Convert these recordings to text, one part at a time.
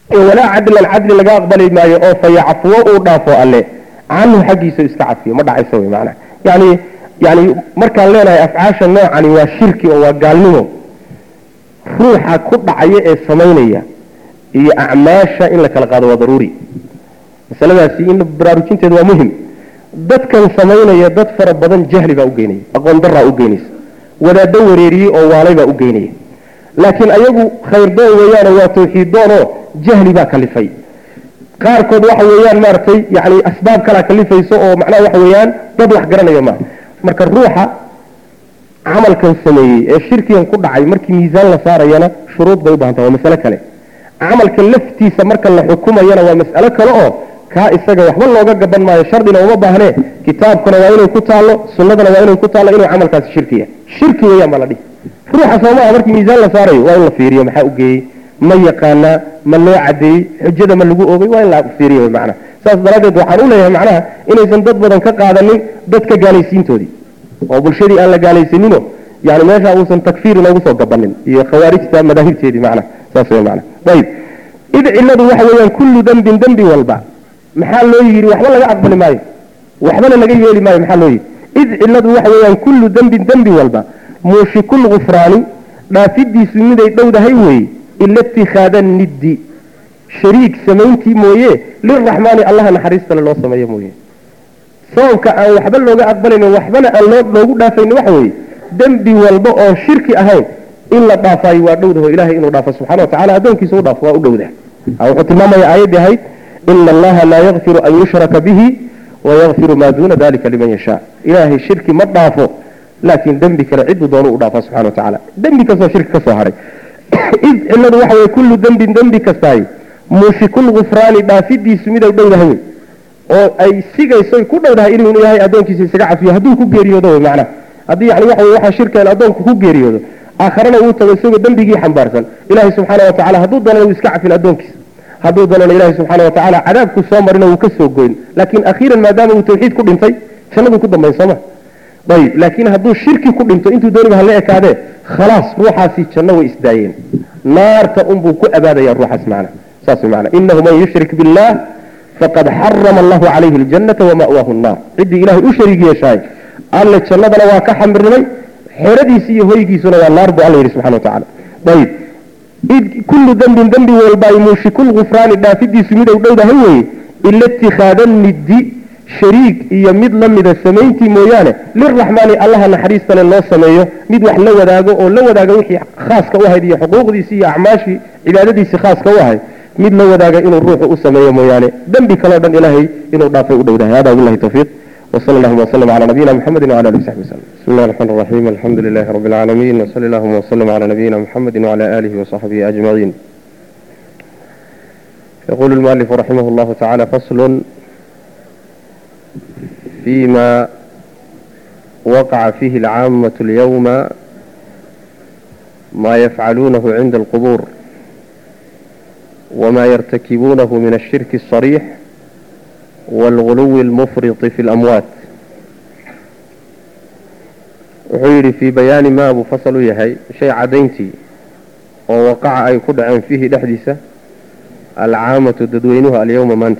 walaa cadlan cadli laga aqbali maayo oo fa yacfuwo uu dhaafo alle canhu xaggiisa iska cafiyo ma dhacayso wey macnaha yani yani markaan leenahay afcaasha noocani waa shirki oo waa gaalnimo ruuxa ku dhacaya ee samaynaya iyo acmaasha in la kala qaado waa daruuri masaladaasi in baraarujinteedu waa muhim dadkan samaynaya dad fara badan jahli baa u geynaya aqoon daraa u geynaysa wadaaddo wareeriyey oo waalay baa u geynaya laakiin ayagu khayrdoon weeyaano waa tawxiiddoonoo jahli baa kalifay qaarkood waxa weeyaan maaragtay yani asbaab kalaa kalifayso oo macnaha waxa weeyaan dad wax garanaya maaha marka ruuxa camalkan sameeyey ee shirkigan ku dhacay markii miisaan la saarayana shuruud bay u bahanta waa masale kale camalka laftiisa marka la xukumayana waa mas'alo kale oo kaa isaga waxba looga gaban maayo shardina uma baahnee kitaabkana waa inay ku taallo sunnadana waa inay ku taallo inuu camalkaasi shirkiya shirki weeyaan baa la dhihi ruuxa soomaa markii miisaan la saarayo waa in la fiiriyo maxaa u geeyey ma yaqaanaa ma loo cadeeyey xujada ma lagu ogay waa in la fiiriyo macnaha saas daraaddeed waxaan u leeyahay macnaha inaysan dad badan ka qaadanin dadka gaalaysiintoodii oo bulshadii aan la gaalaysanino yani meesha uusan takfiir inoogu soo gabanin iyo khawaarijta madaahibteedii macnaha saas wey macnaha ayib id cilladu waxa weeyaan kullu dembin dembi walba maxaa loo yidhi waxba laga aqbali maayo waxbana laga yeeli maayo maxaa loo yidhi id cilladu waxa weeyaan kullu dembin dembi walba muushikul gufraani dhaafidiisu miday dhowdahay weeye ila itikhaada niddi shariik samayntii mooye liraxmaani allaha naxariistale loo sameeyo mooye sababka aan waxba looga aqbalaynin waxbana aan loo loogu dhaafaynin waxa weeye dembi walba oo shirki ahayn in la dhaafaayo waa dhowdaho ilahay inuu dhaafo subxana wa tacala addoonkiisa u dhaafo waa u dhowdah wuxuu tilmaamaya aayaddii ahayd ina allaha laa yakfiru an yushraka bihi wayakfiru maa duuna dalika liman yashaa ilaahay shirki ma dhaafo laakiin dembi kale ciduu doonu u dhaafa subxana wa tacala dembi kastoo shirki ka soo haray id cilladu waxa weye kullu dembin dembi kastaay muushikul gufraani dhaafidiisu miday dhowdahay wey oo ay sigayso ku dhowdahay inuu ilaahay addoonkiisa isaga cafiyo hadduu ku geeriyoodo wey macnaha haddii yani waxa wey waxaa shirkeen addoonku ku geeriyoodo aakharana uu tago isagoo dembigii xambaarsan ilaahay subxaana wa tacala hadduu doonana wuu iska cafin addoonkiisa hadduu doonana ilaahay subxaana wa tacaala cadaabku soo marina wuu ka soo goyn laakiin akhiiran maadaama uu tawxiid ku dhintay jannaduu ku dambayn sooma ayib laakiin hadduu shirki ku dhinto intuu dooniba hala ekaadee khalaas ruuxaasi janno way isdaayeen naarta unbuu ku abaadaya ruuxaas macna saas wey macna inahu man yushrik billah faqad xarama allahu calayhi aljannata wama'waahu nnaar ciddii ilahay u shariig yeeshaay alle jannadana waa ka xamirnimay xeradiisi iyo hoygiisuna waa naar buu alla yidhi subxana wa tacala ayib id kullu dembin dembi walba ay muushikul gufraani dhaafidiisu mid ou dhowdahay weeye ila itikhaada niddi shariik iyo mid la mida samayntii mooyaane liraxmaani allaha naxariistale loo sameeyo mid wax la wadaago oo la wadaaga wixii khaaska u ahayd iyo xuquuqdiisii iyo acmaashii cibaadadiisii khaaska u ahayd mid la wadaaga inuu ruuxu u sameeyo mooyaane dembi kaleo dhan ilaahay inuu dhaafay u dhowdahay hada billahi tawfiiq وصلى اللهم وسلم على نبينا محمد وعلى اله وصحبه وسلم بسم الله الرحمن الرحيم الحمد لله رب العالمين وصلى اللهم وسلم على نبينا محمد وعلى اله وصحبه اجمعين يقول المؤلف رحمه الله تعالى فصل فيما وقع فيه العامة اليوم ما يفعلونه عند القبور وما يرتكبونه من الشرك الصريح والغلو المفرط في الأموات وحيري في بيان ما أبو فصل يهي شيء عدينتي ووقع أي كدعا فيه دحدثة العامة تدوينها اليوم مانت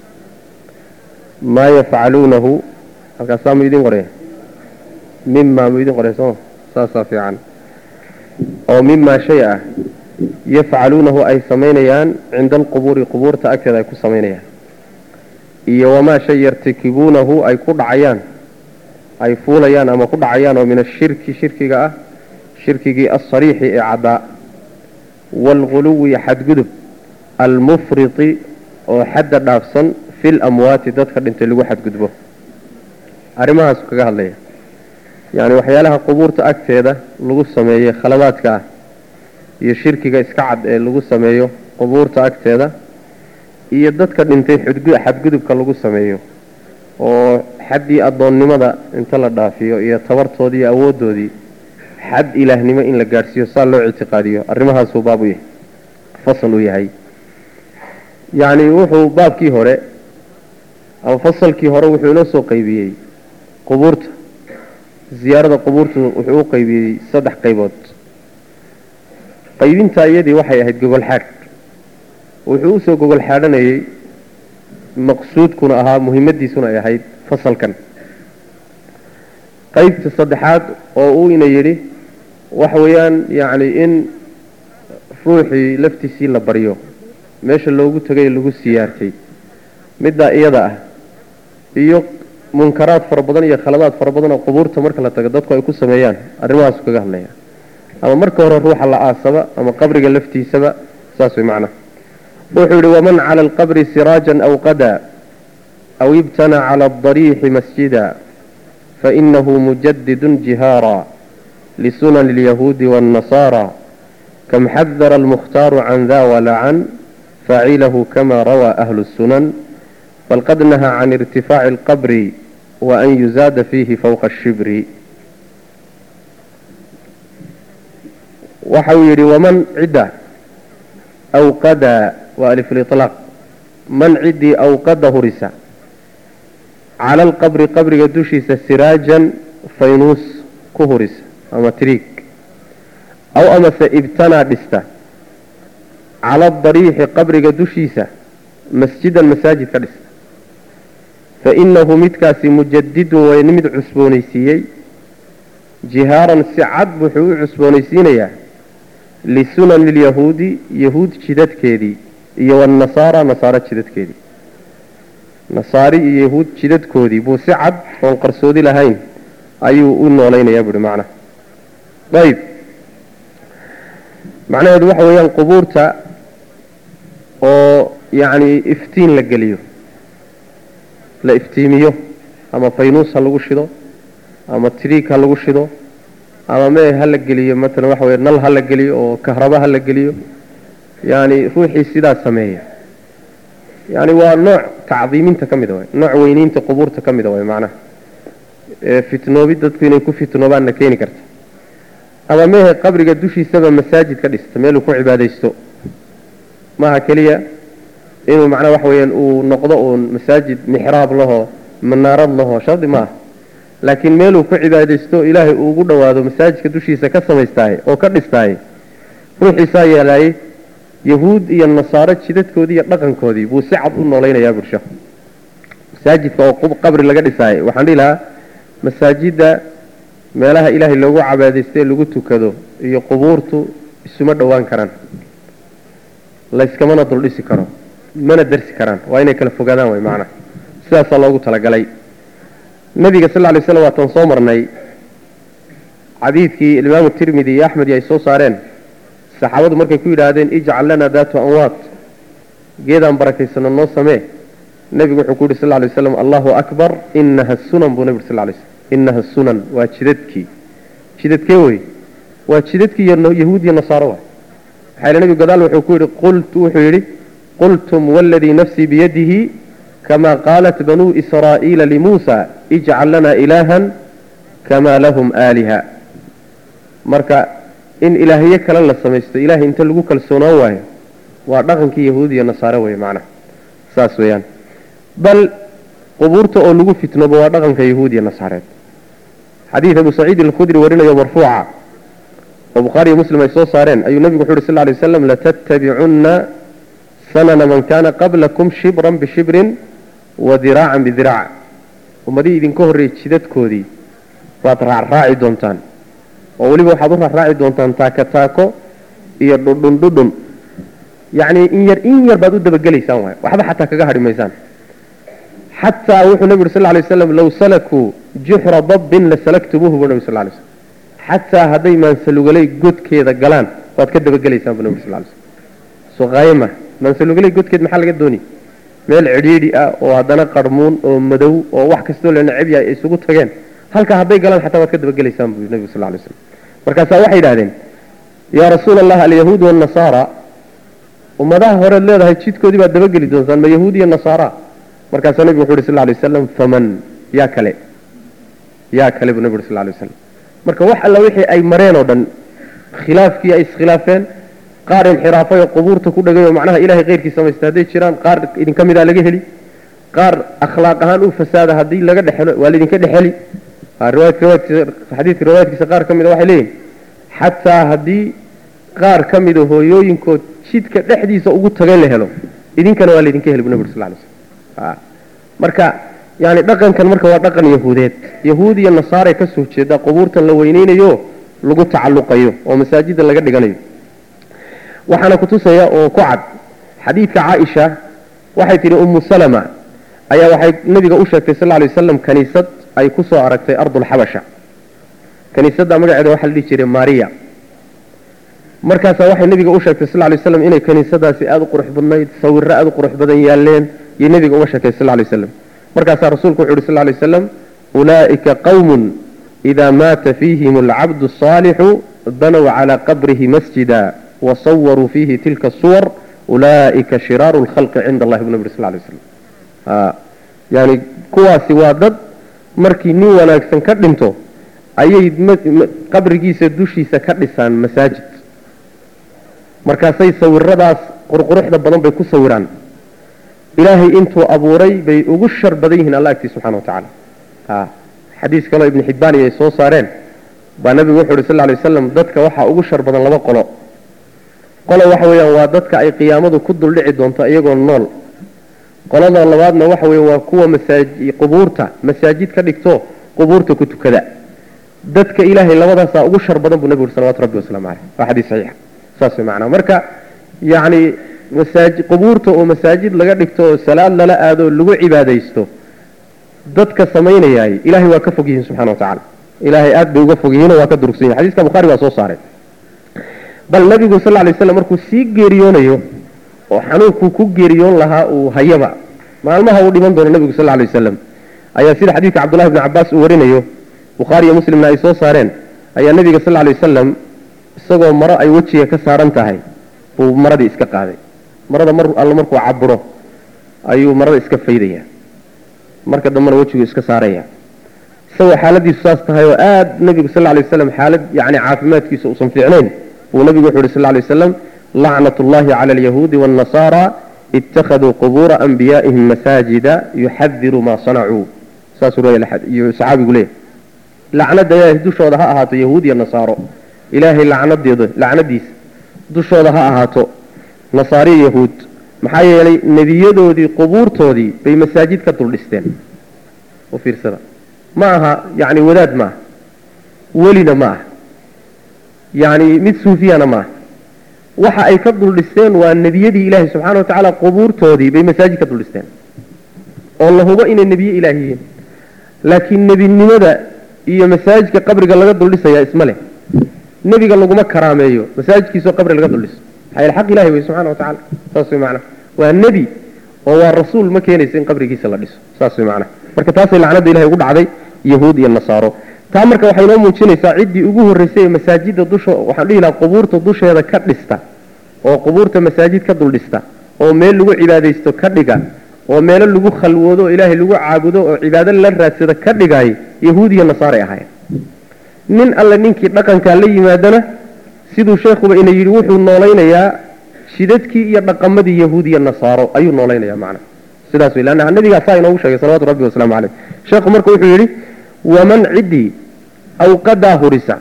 ما يفعلونه القسام يدين قريه مما يدين قريه ساسا في عن أو مما شيء يفعلونه أي سمينيان عند القبور قبور تأكد أي كسمينيان iyo wamaa shay yartakibuunahu ay ku dhacayaan ay fuulayaan ama ku dhacayaan oo min ashirki shirkiga ah shirkigii alsariixi ee caddaa waalghuluwi xadgudub almufriti oo xadda dhaafsan fi lamwaati dadka dhintay lagu xadgudbo arrimahaasu kaga hadlaya yacni waxyaalaha qubuurta agteeda lagu sameeyey khaladaadka ah iyo shirkiga iska cad ee lagu sameeyo qubuurta agteeda iyo dadka dhintay xadgudubka lagu sameeyo oo xaddii addoonnimada inta la dhaafiyo iyo tabartoodii iyo awooddoodii xad ilaahnimo in la gaadhsiiyo saa loo ictiqaadiyo arrimahaasuu baab u yahay fasal uu yahay yacni wuxuu baabkii hore ama fasalkii hore wuxuu inoo soo qaybiyey qubuurta ziyaarada qubuurtu wuxuu u qaybiyey saddex qaybood qaybintaa iyadii waxay ahayd gogol xaadh wuxuu usoo gogol xaadhanayay maqsuudkuna ahaa muhimmadiisuna ay ahayd fasalkan qaybta saddexaad oo uu ina yidhi waxa weeyaan yacni in ruuxii laftiisii la baryo meesha loogu tegay lagu siyaartay middaa iyada ah iyo munkaraad fara badan iyo khaladaad fara badan oo qubuurta marka la tago dadku ay ku sameeyaan arrimahaasu kaga hadlaya ama marka hore ruuxa la aasaba ama qabriga laftiisaba saas way macnaha wuxuu yihi waman cala alqabri siraajan aw qadaa aw ibtana cala adariixi masjida fainahu mujadidun jihaara lisunan alyahuudi waاnnasaara kam xadara almukhtaaru can da walacan faacilahu kama rawaa ahlu الsunan bal qad nahaa can irtifaaci alqabri wa an yuzaada fiihi fowqa ashibri waxa uu yidhi waman cidda awqada waa alifliطlaaq man ciddii awqada hurisa cala alqabri qabriga dushiisa siraajan faynuus ku hurisa ama triig aw amase ibtanaa dhista cala adariixi qabriga dushiisa masjidan masaajid ka dhista fainahu midkaasi mujadidun way mid cusboonaysiiyey jihaaran si cad wuxuu u cusboonaysiinayaa lisunani lyahuudi yahuud jidadkeedii iyo wanasaara nasaaro jidadkeedii nasaari iyo yahuud jidadkoodii buu si cad oon qarsoodi lahayn ayuu u noolaynayaa buuhi macnaha ayb macnaheedu waxa weeyaan qubuurta oo yacni iftiin la geliyo la iftiimiyo ama faynuus ha lagu shido ama triig ha lagu shido ama mee ha la geliyo matalan waxa weye nal ha la geliyo oo kahraba ha la geliyo yani ruuxii sidaas sameeya yani waa nooc tacdiiminta ka mida way nooc weyniinta qubuurta ka mida way macnaha fitnoobi dadku inay ku fitnoobaanna keeni karta ama mehe qabriga dushiisaba masaajid ka dhista meeluu ku cibaadaysto maaha keliya inuu macnaha waxa weyaan uu noqdo uun masaajid mixraab lahoo manaarad lahoo shardi maaha laakiin meeluu ku cibaadaysto ilaahay uu ugu dhowaado masaajidka dushiisa ka samaystaaye oo ka dhistaaye ruuxiisaa yeelaayey yahuud iyo nasaaro jidadkoodii iyo dhaqankoodii buu si cad u noolaynayaa bulsho masaajidka oo qabri laga dhisaaye waxaan dhihi lahaa masaajidda meelaha ilaahay loogu cabaadaysta ee lagu tukado iyo qubuurtu isuma dhowaan karaan layskamana duldhisi karo mana darsi karaan waa inay kala fogaadaan way macnaha sidaasaa loogu talagalay nabiga sal lay slam waatan soo marnay xadiidkii imaamu tirmidi iyo axmed ay soo saareen saxaabadu markay ku yidhaahdeen ijcal lana daatu anwaat geedaan barakaysano noo samee nebigu wuxuu ku yidhi sal lay waslam allahu akbar inaha sunan buu nebi uri sal lay slm inaha sunan waa jidadkii jidadkee wey waa jidadkii yahuud iyo nasaaro waay maxaa yidhi nebigu gadaal wuxuu ku yidhi qultu wuxuu yidhi qultum waladii nafsii biyadihi kama qaalat banuu israa'iila limuusa ijcal lana ilaahan kamaa lahum aaliha marka in ilaahyo kale la samaysto ilahay inta lagu kalsoonaan waayo waa dhaqankii yahuud iyo nasaare wey macnaha saas weeyaan bal qubuurta oo lagu fitnoobo waa dhaqanka yahuud iyo nasaareed xadiid abu saciid alkhudri warinayo marfuuca oo bukhaari iyo muslim ay soo saareen ayuu nebigu wuxu uhi sal ly waslam latattabicunna sanana man kana qablakum shibran bishibrin wa diraacan bidiraac ummadihii idinka horreeyey jidadkoodii waad raacraaci doontaan oo weliba waxaad u raacraaci doontaan taako taako iyo dhudhun dhudhun yacni in yar in yar baad u dabagelaysaan waay waxba xataa kaga hadhi maysaan xataa wuxuu nebi uri sal lay waslam low salakuu juxra dabbin lasalaktumuuhu buu nebi sal lay slm xataa hadday maansalugalay godkeeda galaan waad ka dabagelaysaan buu nebi sal lay slm soo qaayama maansalugalay godkeed maxaa laga dooni meel cidhiidhi ah oo haddana qarmuun oo madow oo wax kastoo la necab yahay ay isugu tageen halkaa hadday galaan xataa waad ka dabagelaysaan buu nebigu sal lay slam markaasaa waxay yidhahdeen yaa rasuula allah alyahuud waannasaara ummadaha horeed leedahay jidkoodii baad dabageli doontaan ma yahuud iyo nasaara markaasaa nebigu wuxu uhi sal lay waslam faman yaa kale yaa kale buu nebi uri sal lay waslam marka wax alla wixii ay mareen oo dhan khilaafkii ay iskhilaafeen qaar inxiraafay oo qubuurta ku dhagay oo macnaha ilahay keyrkii samaysta hadday jiraan qaar idinka midaa laga heli qaar akhlaaq ahaan u fasaada haddii laga dhexelo waa laydinka dhexeli xadiidka riwaayadkiisa qaar ka mida waxay leeyihin xataa haddii qaar ka mida hooyooyinkood jidka dhexdiisa ugu tagay la helo idinkana waa laydinka heli bu nabig sal lay slm marka yani dhaqankan marka waa dhaqan yahuudeed yahuud iyo nasaaray ka soo jeeda qubuurtan la weyneynayo lagu tacalluqayo oo masaajida laga dhiganayo waxaana kutusaya oo ku cad xadiidka caaisha waxay tidhi ummu salama ayaa waxay nabiga u sheegtay sal lay wasalam kaniisad ay ku soo aragtay ardulxabasha kaniisadda magaceeda waxaa la dhihi jiray maria markaasaa waxay nabiga u sheegtay sal lay waslam inay kaniisadaasi aada u qurux badnayd sawiro aada u qurux badan yaaleen iyo nabiga uga sheegtay sal lay waslam markaasaa rasuulku wuxu uhi sal lay waslam ulaa'ika qawmun idaa maata fiihim alcabdu asaalixu banow calaa qabrihi masjida wasawaruu fiihi tilka suwar ulaa'ika shiraaru lkhalqi cinda allahi bu nabi sal lay waslam yani kuwaasi waa dad markii nin wanaagsan ka dhinto ayay qabrigiisa dushiisa ka dhisaan masaajid markaasay sawiradaas qurquruxda badan bay ku sawiraan ilaahay intuu abuuray bay ugu shar badan yihiin alla agtii subxana wa tacaala xadiis kaleo ibnu xibbaani ay soo saareen baa nabigu wuxu uhi sal ly wasalam dadka waxaa ugu shar badan laba qolo qolo waxa weeyaan waa dadka ay qiyaamadu ku duldhici doonto iyagoo nool qolada labaadna waxa weeye waa kuwa masaaji qubuurta masaajid ka dhigto qubuurta ku tukada dadka ilaahay labadaasaa ugu shar badan buu nabigu uri salawatu rabbi wasalaamu caleyh waa xadiis saxiixa saas way macnaa marka yacni masaaji qubuurta oo masaajid laga dhigto oo salaad lala aado lagu cibaadaysto dadka samaynayaay ilahay waa ka fog yihiin subxana wa tacala ilaahay aad bay uga fog yihiinoo waa ka durugsan yihin xadiiska bukhari baa soo saaray bal nabigu sal lay slam markuu sii geeriyoonayo oo xanuunkuu ku geeriyoon lahaa uu hayaba maalmaha uu dhiman doono nabigu sal lay wasalam ayaa sida xadiidka cabdullahi bni cabaas uu warinayo bukhaari iyo muslimna ay soo saareen ayaa nabiga sal lay wasalam isagoo maro ay wejiga ka saaran tahay buu maradii iska qaaday marada mar alla markuu caburo ayuu marada iska faydaya marka dambena wejigu iska saaraya isagoo xaaladiisu saas tahay oo aad nabigu sal lay wasalam xaalad yani caafimaadkiisa uusan fiicnayn buu nabigu wuxu uhi sal lay wasalam lacnat ullahi cala alyahuudi waannasaara ittakhaduu qubuura anbiyaa'ihim masaajida yuxadiru maa sanacuu saasuu leeyayu saxaabigu leeyahy lacnada ilaahay dushooda ha ahaato yahuud iyo nasaaro ilaahay lacnadeeda lacnadiisa dushooda ha ahaato nasaariyo yahuud maxaa yeelay nebiyadoodii qubuurtoodii bay masaajid ka dul dhisteen u fiirsada ma aha yani wadaad ma aha welina ma aha yani mid suufiyana ma aha waxa ay ka dul dhisteen waa nebiyadii ilaahay subxana wa tacaala qubuurtoodii bay masaajid ka dul dhisteen oo la hubo inay nebiye ilaah yihiin laakiin nebinimada iyo masaajidka qabriga laga dul dhisaya isma leh nebiga laguma karaameeyo masaajidkiisoo qabri laga dul dhiso maxaa yeele xaq ilahi wey subxana wa tacala saas way macnaha waa nebi oo waa rasuul ma keenaysa in qabrigiisa la dhiso saas way macnaha marka taasay lacnada ilahay ugu dhacday yahuud iyo nasaaro taa marka waxay noo muujinaysaa ciddii ugu horreysay ee masaajidda dusho waxaan dhihi lahaa qubuurta dusheeda ka dhista oo qubuurta masaajid ka dul dhista oo meel lagu cibaadaysto ka dhiga oo meelo lagu khalwoodo oo ilaahay lagu caabudo oo cibaado la raadsada ka dhigay yahuud iyo nasaaray ahaayeen nin alle ninkii dhaqankaa la yimaadana siduu sheekhuba ina yidhi wuxuu noolaynayaa shidadkii iyo dhaqamadii yahuud iyo nasaaro ayuu noolaynayaa macna sidaas wey leanna nabigaa saa inoogu sheegay salawatu rabbi wasalaamu caleyh sheekhu marka wuxuu yidhi waman ciddii awqadaa hurisa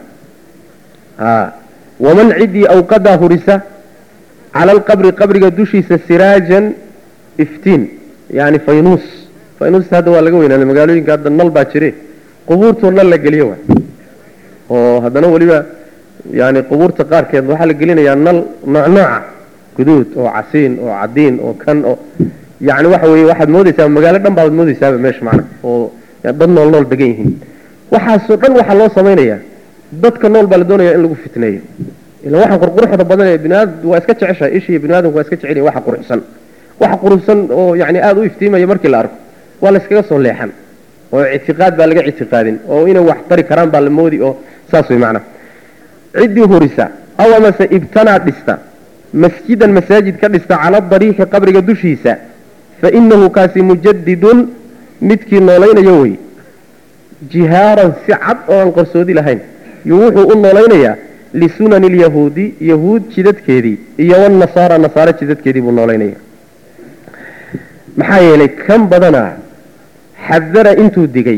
waman ciddii awqadaa hurisa cala alqabri qabriga dushiisa siraajan iftiin yani faynuus faynuusta hadda waa laga weynaanay magaalooyinka hadda nal baa jire qubuurtoo nal la geliyo wa oo haddana weliba yani qubuurta qaarkeed waxaa la gelinayaa nal nooc nooca guduud oo casiin oo cadiin oo kan oo yani waxa weye waxaad moodaysaa magaalo dhan baad moodaysaaba meesha macna oo dad nool nool degan yihiin waxaasoo dhan waxaa loo samaynayaa dadka nool baa la doonaya in lagu fitneeyo ila waxa qurquruxda badan ee biniaad waa iska jeceshahay ishiiyo biniaadamku waa iska jecel waxa quruxsan waxa quruxsan oo yani aada u iftiimaya markii la arko waa la iskaga soo leexan oo ictiqaad baa laga ictiqaadin oo inay wax tari karaan baa la moodi oo saas way macnaha ciddii horisa aw amase ibtanaa dhista masjidan masaajid ka dhista cala dariiqi qabriga dushiisa fa inahu kaasi mujadidun midkii noolaynayo wey jihaaran si cad oo aan qarsoodi lahayn yuu wuxuu u noolaynayaa lisunani lyahuudi yahuud jidadkeedii iyo wanasaara nasaare jidadkeedii buu noolaynaya maxaa yeelay kan badanaa xadara intuu digay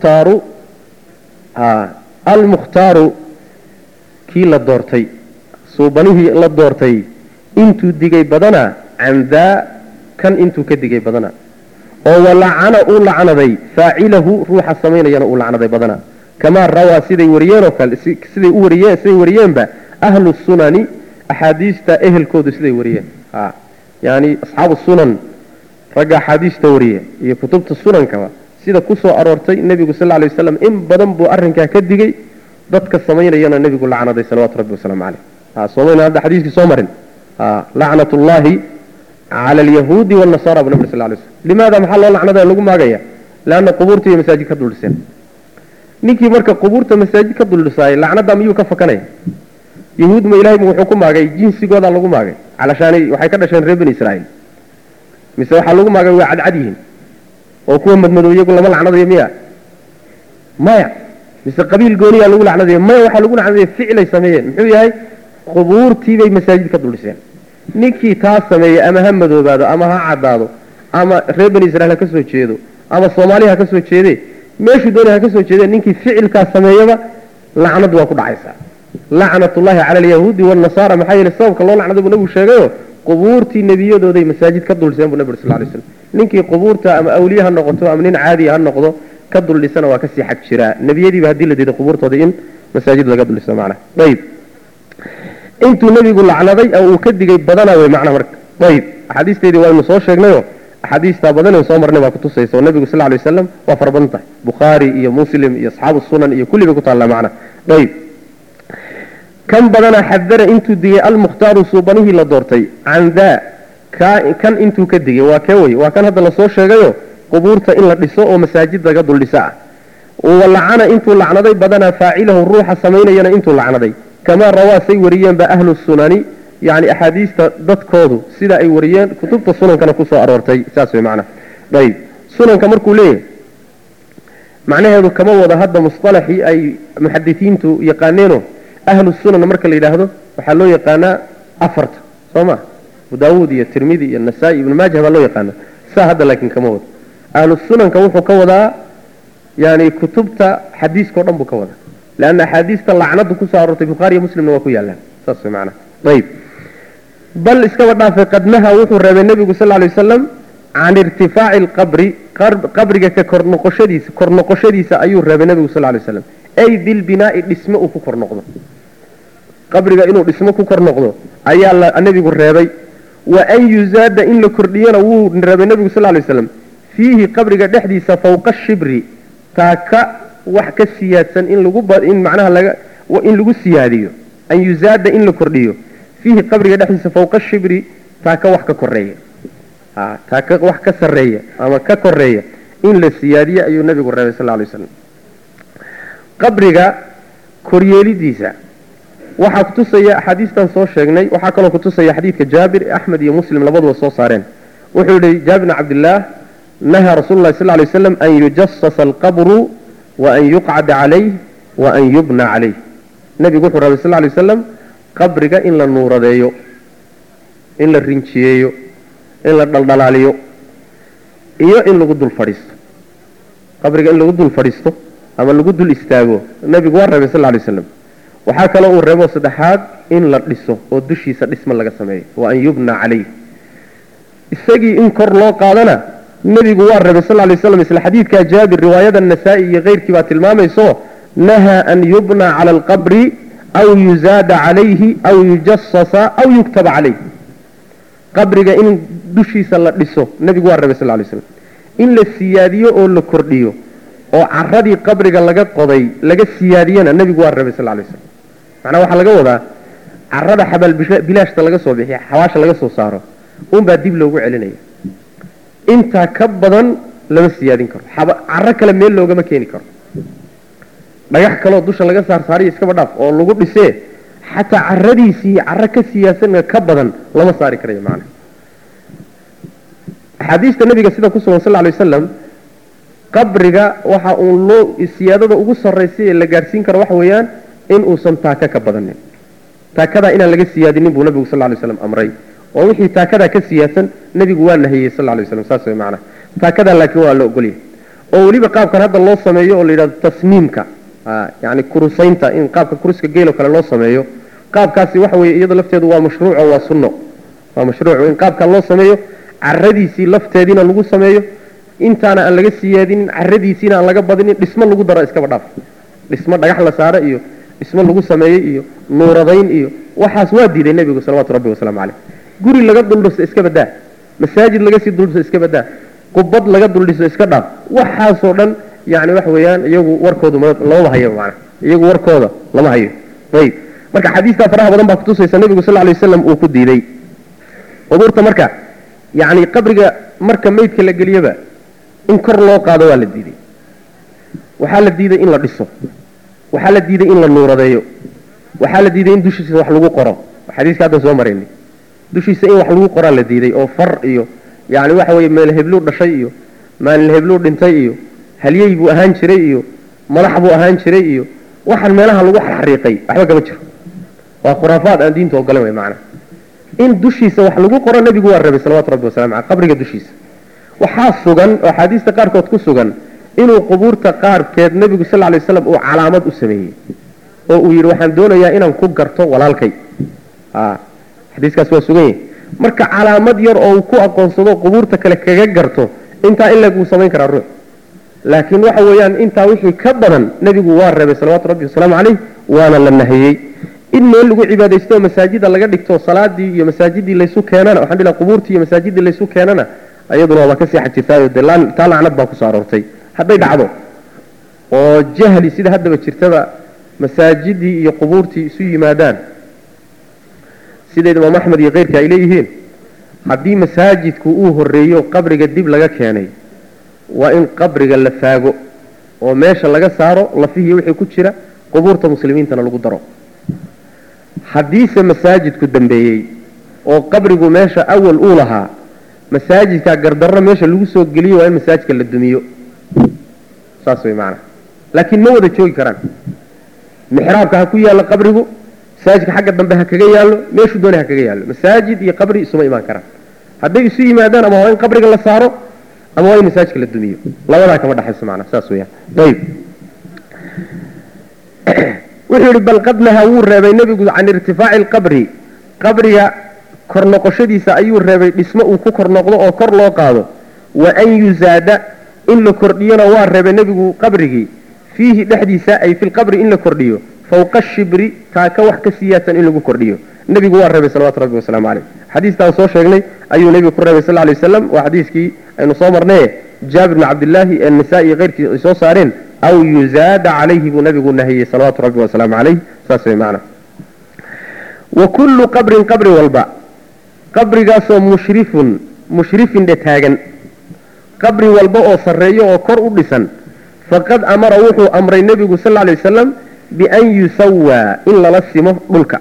almukhtaaru almukhtaaru kii la doortay suubanihii la doortay intuu digay badana can daa kan intuu ka digay badana oo walacana uu lacnaday faacilahu ruuxa samaynayana uu lacnaday badana kamaa rawaa siday wariyeen oo kale siday u wariyeen siday wariyeenba ahlu sunani axaadiista ehelkoodu siday wariyeen ha yani asxaabu sunan ragga axaadiista wariye iyo kutubta sunankaba sida ku soo aroortay nebigu sal lay waslam in badan buu arrinkaa ka digay dadka samaynayana nebigu lacnaday salawatu rabbi wasalaamu caleyh ha soomayna hadda xadiiskii soo marin ha lacnat ullahi cala alyahuudi waalnasara bu nabri sal lay slm limaada maxaa loo lacnada lagu maagaya leanna qubuurta iyo masaajid ka duldhiseen ninkii marka qubuurta masaajid ka duldhisaayay lacnada miyuu ka fakanaya yahuud ma ilahay wuxuu ku maagay jinsigoodaa lagu maagay calashaanay waxay ka dhasheen reer bani israa'iil mise waxaa lagu maagay waa cadcad yihiin oo kuwa madmadow iyagu lama lacnadayo miya maya mise qabiil gooniyaa lagu lacnadaya maya waxaa lagu lacnadaya ficilay sameeyeen muxuu yahay qubuurtiibay masaajid ka duldhiseen ninkii taas sameeyey ama ha madoobaado ama ha caddaado ama reer bani israiil ha ka soo jeedo ama soomaali ha ka soo jeede meeshuu doonay ha ka soo jeedeen ninkii ficilkaas sameeyaba lacnad waa ku dhacaysaa lacnatullahi cala alyahuudi waalnasaara maxaa yeele sababka loo lacnaday buu nabigu sheegayo qubuurtii nebiyadooday masaajid ka duldhiseen buu nabi sal lay slam ninkii qubuurta ama awliye ha noqoto ama nin caadiya ha noqdo ka duldhisana waa kasii xag jiraa nebiyadiiba haddii la diiday qubuurtooda in masaajid laga duldhiso macnaha ayib intuu nebigu lacnaday oo uu ka digay badana wey macnaha marka ayib axaadiisteedii waynu soo sheegnayo axaadiistaa badan en soo marnay baa kutusaysa oo nebigu sal lay wasalam waa fara badan tahay bukhaari iyo muslim iyo asxaabu sunan iyo kulliba ku taallaa macnaha ayib kan badana xadara intuu digay almukhtaaru suubanihii la doortay can daa kan intuu ka digay waa kee wey waa kan hadda lasoo sheegayo qubuurta in la dhiso oo masaajid laga duldhiso ah walacana intuu lacnaday badanaa faacilahu ruuxa samaynayana intuu lacnaday kamaa rawaa say wariyeenba ahlu sunani yani axaadiista dadkoodu sida ay wariyeen kutubta sunankana kusoo aroortay saas way macnaha ayib sunanka markuu leeyahay macnaheedu kama wada hadda musطalaxii ay muxadisiintu yaqaaneeno ahlu sunan marka la yidhaahdo waxaa loo yaqaanaa afarta soo ma abu daawuud iyo tirmidi iyo nasaa-i ibnu maajah baa loo yaqaana saa hadda laakiin kama wado ahlu sunanka wuxuu ka wadaa yani kutubta xadiiskao dhan buu ka wadaa leanna axaadiista lacnadu kusoo aroortay bukhaari iyo muslimna waa ku yaallaan saas way macnaha ayib bal iskaba dhaafay qadnaha wuxuu reebay nebigu sal lay wasalam can irtifaaci alqabri qabriga ka kor noqoshadiisa kor noqoshadiisa ayuu reebay nebigu sal lay waslam ay bilbinaai dhisme uu ku kor noqdo qabriga inuu dhismo ku kor noqdo ayaa la nebigu reebay wa an yuzaada in la kordhiyana wuu reebay nebigu sal lay waslam fiihi qabriga dhexdiisa fawqa shibri taaka wax ka siyaadsan in lagu in macnaha laga in lagu siyaadiyo an yuzaada in la kordhiyo fiihi qabriga dhexdiisa fawqa shibri taaka wax ka koreeya ha taaka wax ka sarreeya ama ka koreeya in la siyaadiyo ayuu nebigu reebay sal lay waslam qabriga koryeelidiisa waxaa kutusaya axaadiistan soo sheegnay waxaa kaloo kutusaya xadiidka jaabir axmed iyo muslim labaduba soo saareen wuxuu yihi jaabir bn cabdillaah nahaa rasuulu lahi sal lay waslam an yujasasa alqabru wa an yuqcada calayh wa an yubna calayh nebigu wuxuu rabay sal lay wasalam qabriga in la nuuradeeyo in la rinjiyeeyo in la dhaldhalaaliyo iyo in lagu dul fadhiisto qabriga in lagu dul fadhiisto ama lagu dul istaago nebigu waa reebay sal lay waslam waxaa kaloo uu reebo saddexaad in la dhiso oo dushiisa dhisma laga sameeyo wa an yubna calayh isagii in kor loo qaadana nebigu waa reebay sal lay waslam isla xadiidkaa jaabir riwaayada nasaa-i iyo keyrkii baa tilmaamayso nahaa an yubna cala alqabri aw yuzaada calayhi aw yujasasa aw yuktaba calayh qabriga in dushiisa la dhiso nebigu waa reebay sal lay waslam in la siyaadiyo oo la kordhiyo oo caradii qabriga laga qoday laga siyaadiyana nebigu waa reebay sal lay slam macnaa waxaa laga wadaa carada xabaal bilaashta laga soo bixiya xawaasha laga soo saaro unbaa dib loogu celinaya intaa ka badan lama siyaadin karo caro kale meel loogama keeni karo dhagax kaleoo dusha laga saarsaariyo iskaba dhaaf oo lagu dhisee xataa caradiisii caro ka siyaasan ka badan lama saari karayo macna axaadiista nabiga sida ku sugan sal lay wasalam qabriga waxa uun loo siyaadada ugu sarraysay ee la gaadhsiin karo waxa weeyaan in uusan taaka ka badanin taakadaa inaan laga siyaadinin buu nabigu sal lay waslam amray oo wixii taakadaa ka siyaadsan nebigu waa nahiyey sal lay waslam saas way macnaha taakadaa laakiin waa la ogolyahay oo weliba qaabkan hadda loo sameeyo oo la yidhahdo tasniimka yani kurusaynta in qaabka kuruska geelo kale loo sameeyo qaabkaasi waxa weeye iyada lafteedu waa mashruuc oo waa sunno waa mashruuc in qaabka loo sameeyo caradiisii lafteediina lagu sameeyo intaana aan laga siyaadinin caradiisiina aan laga badinin dhismo lagu daro iskaba dhaaf dhismo dhagax la saaro iyo dhismo lagu sameeyey iyo nuuradayn iyo waxaas waa diiday nebigu salawaatu rabbi wasalaamu caleyh guri laga duldhiso iska badaa masaajid laga sii duldhiso iska badaa qubad laga duldhiso iska dhaaf waxaasoo dhan yani waxa weeyaan iyagu warkoodu lamaba hayo macana iyagu warkooda lama hayo ayib marka xadiistaa faraha badan baa kutusaysa nebigu sal lay waslam uu ku diiday qubuurta marka yani qabriga marka meydka la geliyaba in kor loo qaado waa la diiday waxaa la diiday in la dhiso waxaa la diiday in la nuuradeeyo waxaa la diiday in dushiisa wax lagu qoro xadiiska haddan soo maraynay dushiisa in wax lagu qoraa la diiday oo far iyo yani waxa weye meel hebluu dhashay iyo maalin hebluu dhintay iyo halyey buu ahaan jiray iyo madax buu ahaan jiray iyo waxaan meelaha lagu xariiqay waxba kama jiro waa khuraafaad aan diinta ogolan wey macana in dushiisa wax lagu qoro nebigu waa rabay salawatu rabbi wasalamu aleh qabriga dushiisa waxaa sugan oo axaadiista qaarkood ku sugan inuu qubuurta qaarkeed nebigu sal lay waslam uu calaamad u sameeyey oo uu yidhi waxaan doonayaa inaan ku garto walaalkay xadiiskaas waa sugan yahay marka calaamad yar oo uu ku aqoonsado qubuurta kale kaga garto intaa in leg wuu samayn karaa ruux laakiin waxa weeyaan intaa wixii ka badan nebigu waa reebay salawaatu rabbi wasalaamu caleyh waana la nahiyey in meel lagu cibaadaysto oo masaajida laga dhigto salaadii iyo masaajidii laysu keenana waxaan dhilaha qubuurtii iyo masaajidii laysu keenana iyaduna waaba ka seexan jirtaayo dee taa lacnad baa kusoo aroortay hadday dhacdo oo jahli sida haddaba jirtaba masaajidii iyo qubuurtii isu yimaadaan sideed imaam axmed iyo keyrka ay leeyihiin haddii masaajidku uu horeeyo qabriga dib laga keenay waa in qabriga la faago oo meesha laga saaro lafihii wixii ku jira qubuurta muslimiintana lagu daro haddiise masaajidku dambeeyey oo qabrigu meesha awal uu lahaa masaajidka gardarro meesha lagu soo geliyo waa in masaajidka la dumiyo saas way macana laakiin ma wada joogi karaan mixraabka ha ku yaallo qabrigu masaajidka xagga dambe ha kaga yaallo meeshuu doonay ha kaga yaallo masaajid iyo qabri isuma imaan karaan hadday isu yimaadaan ama waa in qabriga la saaro ama waa in masaajidka la dumiyo labadaa kama dhexayso macana saas weyaan ayib wuxuu yidhi bal qad naha wuu reebay nebigu can irtifaaci alqabri qabriga kor noqoshadiisa ayuu reebay dhismo uu ku kor noqdo oo kor loo qaado wa an yuzaada in la kordhiyona waa reebay nebigu qabrigii fiihi dhexdiisa ay fi lqabri in la kordhiyo fawqa shibri taaka wax ka siyaadsan in lagu kordhiyo nebigu waa reebay salawatu rabbi wasalaamu caleyh xadiistaan soo sheegnay ayuu nebigu ku reebay sal lay wasalam waa xadiiskii aynu soo marnaye jaabir bni cabdillaahi ee nisaa iyo keyrkii ay soo saareen aw yuzaada calayhi buu nabigu nahiyey salawaatu rabbi wasalaamu caleyh saas way macana wa kullu qabrin qabri walba qabrigaasoo mushrifun mushrifin dhe taagan qabri walba oo sarreeyo oo kor u dhisan faqad amara wuxuu amray nebigu sal lla lay wasalam bian yusawaa in lala simo dhulka